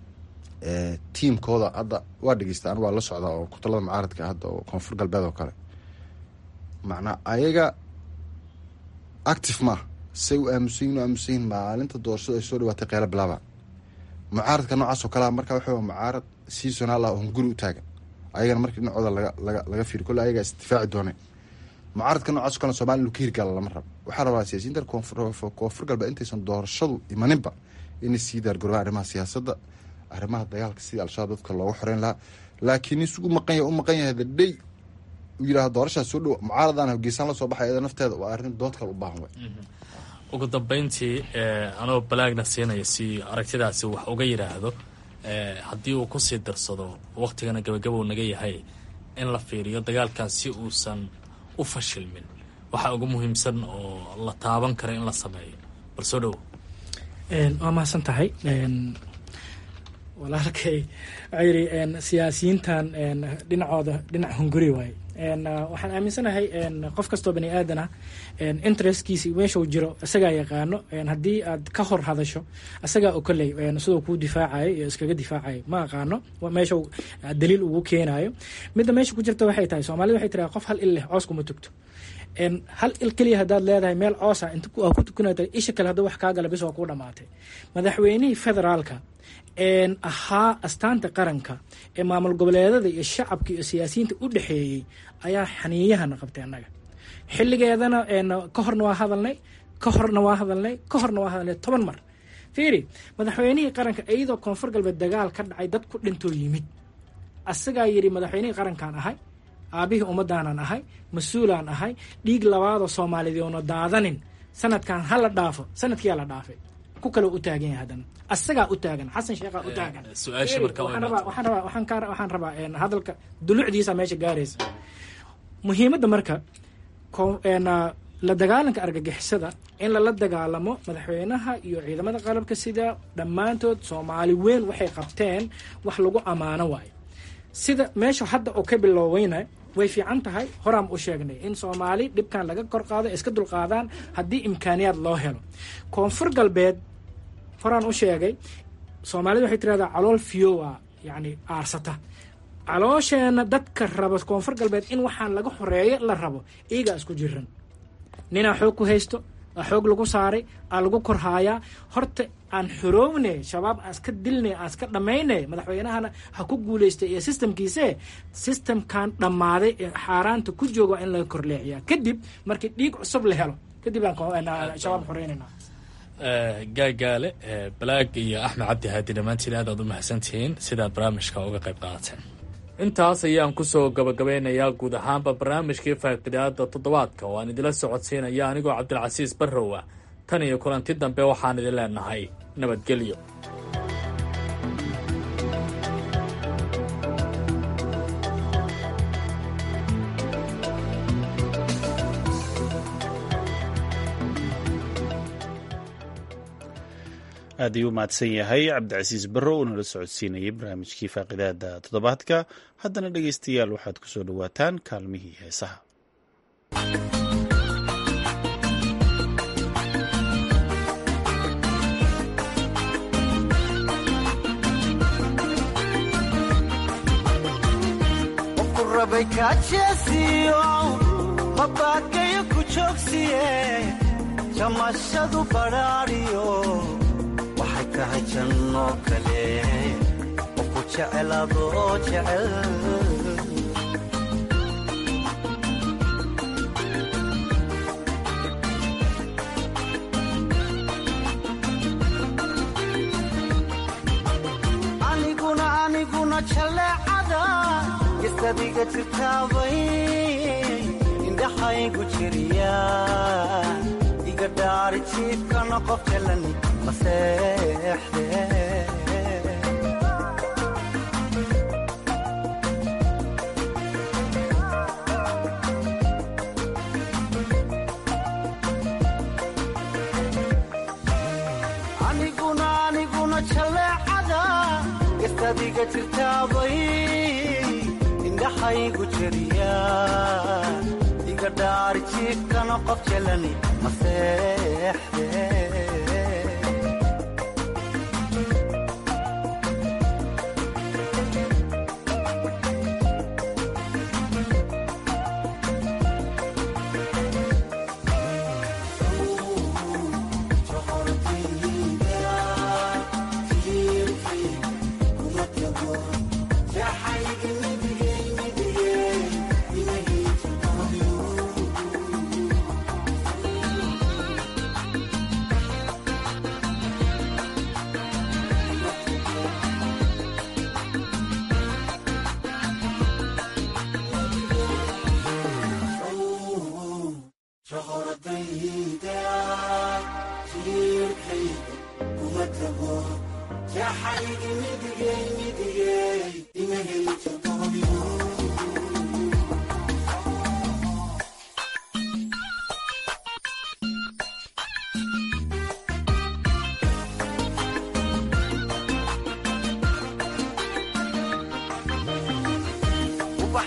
tiimkooda hadda waa dhegeysta an waa la socdaa oo kutalada mucaaradka hadda oo koonfur galbeed oo kale macnaa ayaga active maaha say u aamusanyin u aamusanyin maalinta doorashada ay soo dhawaatay qeylo bilaaba mucaaradka noocaas oo kalea marka waxa mucaarad seasonal ah oo hunguri u taagan ayagana markii dhinacooda laga laga laga fiiri kolle ayagaa isdifaaci dooneen mucaaradka noocaas o kale somalia inu ka hirgaala lama rabo waxaa rabaa siyaasiyiinta koonfur galbeed intaysan doorashadu imaninba inay sii daargorobaan arrimaha siyaasadda arrimaha dagaalka sidii al-shabaab dadka looga xoreyn lahaa laakiin isugu maqan yahay u maqan yahay dadhay uu yidhahdo doorashaas soo dhow mucaaradan hogeysaan la soo baxay iyada nafteeda waa arrin dood kale u baahan way ugu dambeyntii anoo balaagna siinaya si aragtidaasi wax uga yidhaahdo haddii uu kusii darsado waktigana gabagabow naga yahay in la fiiriyo dagaalkan si uusan u fashilmin waxaa ugu muhiimsan oo la taaban kara in la sameeyo bal soo dhowo waa mahadsan tahay walaalkay waxaa yidhi siyaasiyiintan dhinacooda dhinac hunguri waaye waxaan aaminsanahay qof kastoo bani aadan ah interestkiisi meeshuu jiro isagaa yaqaano haddii aad ka hor hadasho isagaa oo koley siduu kuu difaacayo iyo iskaga difaacayo ma aqaano meesha daliil ugu keenayo midda meesha ku jirta waxay tahay soomaalida waxay tiraa qof hal il leh coos kuma tugto hal il keliya haddaad leedahay meel coosa inta ku tukanata isha kale hadduu wax kaa gala bis waa kuu dhamaatay madaxweynihii federaalka ahaa astaanta qaranka ee maamul goboleedada iyo shacabka iyo siyaasiyiinta u dhexeeyey ayaa xaniiyahana qabtay annaga xilligeedana ka horna waa hadalnay ka horna waa hadalnay ka horna waa hadalnay toban mar fiiri madaxweynihii qaranka iyadoo koonfur galbeed dagaal ka dhacay dad ku dhintoo yimid asagaa yidhi madaxweynihii qarankaan ahay aabihii ummadaanan ahay mas-uulaan ahay dhiig labaadoo soomaaliyeed oona daadanin sanadkan ha la dhaafo sanadkiyaa la dhaafay ku kaloo u taagan yahay haddana asagaa u taagan xasan sheekhaa u taagan waxaan rabaa hadalka dulucdiisa meesha gaaraysa muhiimadda marka la dagaalanka argagixisada in lala dagaalamo madaxweynaha iyo ciidamada qalabka sida dhammaantood soomaali weyn waxay qabteen wax lagu ammaano waayo sida meesha hadda oo ka bilooweyna way fiican tahay horaan u sheegnay in soomaali dhibkan laga kor qaado iska dulqaadaan haddii imkaaniyaad loo helo koonfur galbeed horaan u sheegay soomaalida waxay tirahdaa calool fiyowa yacni aarsata caloosheenna dadka raba koonfur galbeed in waxaan laga xoreeyo la rabo iyagaa isku jiran ninaa xoog ku haysto aa xoog lagu saaray aa lagu korhaayaa horta aan xoroowne shabaab aan iska dilne aan iska dhammayne madaxweynahana ha ku guulaystay iyo sistamkiise sistamkan dhammaaday ee xaaraanta ku jooga waa in laga korleexiyaa kadib markii dhiig cusub la helo kadib aan shabaab xoreynayna gaagaale balaag iyo axmed cabdi haadi dhammaantiin aad aad u mahadsantihiin sidaad barnaamijka uga qayb qaadateen intaas ayaan kusoo gabagabeynayaa guud ahaanba barnaamijkii faaqidaada toddobaadka oo aan idila socodsiinaya anigoo cabdilcasiis barrow ah tan iyo kulanti dambe waxaan idin leenahay nabadgelyo aad ayuu mahadsan yahay cabdicasiis barrow oo nala socodsiinayay barnaamijkii faaqidaada toddobaadka haddana dhegaystayaal waxaad ku soo dhowaataan kaalmihii heesaha jamashadu badhaadhiyo waxay tahay janno kale oo ku jeceladoo jecel aniguna aniguna jaleecada gestadiga jirtaabay indhaxaygu jiriya iga dhaari jiibkana qof jalan maseexde aniguna aniguna jaleecada gestadiga jirtaabay indhaxaygu jiriya iga dhaari jiibkana qof jalani maseexde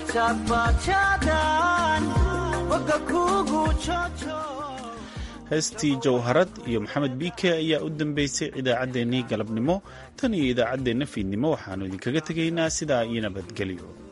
jaadbaajaadaan boga kuugu joojo heestii jawharad iyo maxamed biike ayaa u dambeysay idaacaddeenii galabnimo tan iyo idaacaddeenna fiidnimo waxaannu idinkaga tegaynaa sidaa iyo nabadgelyo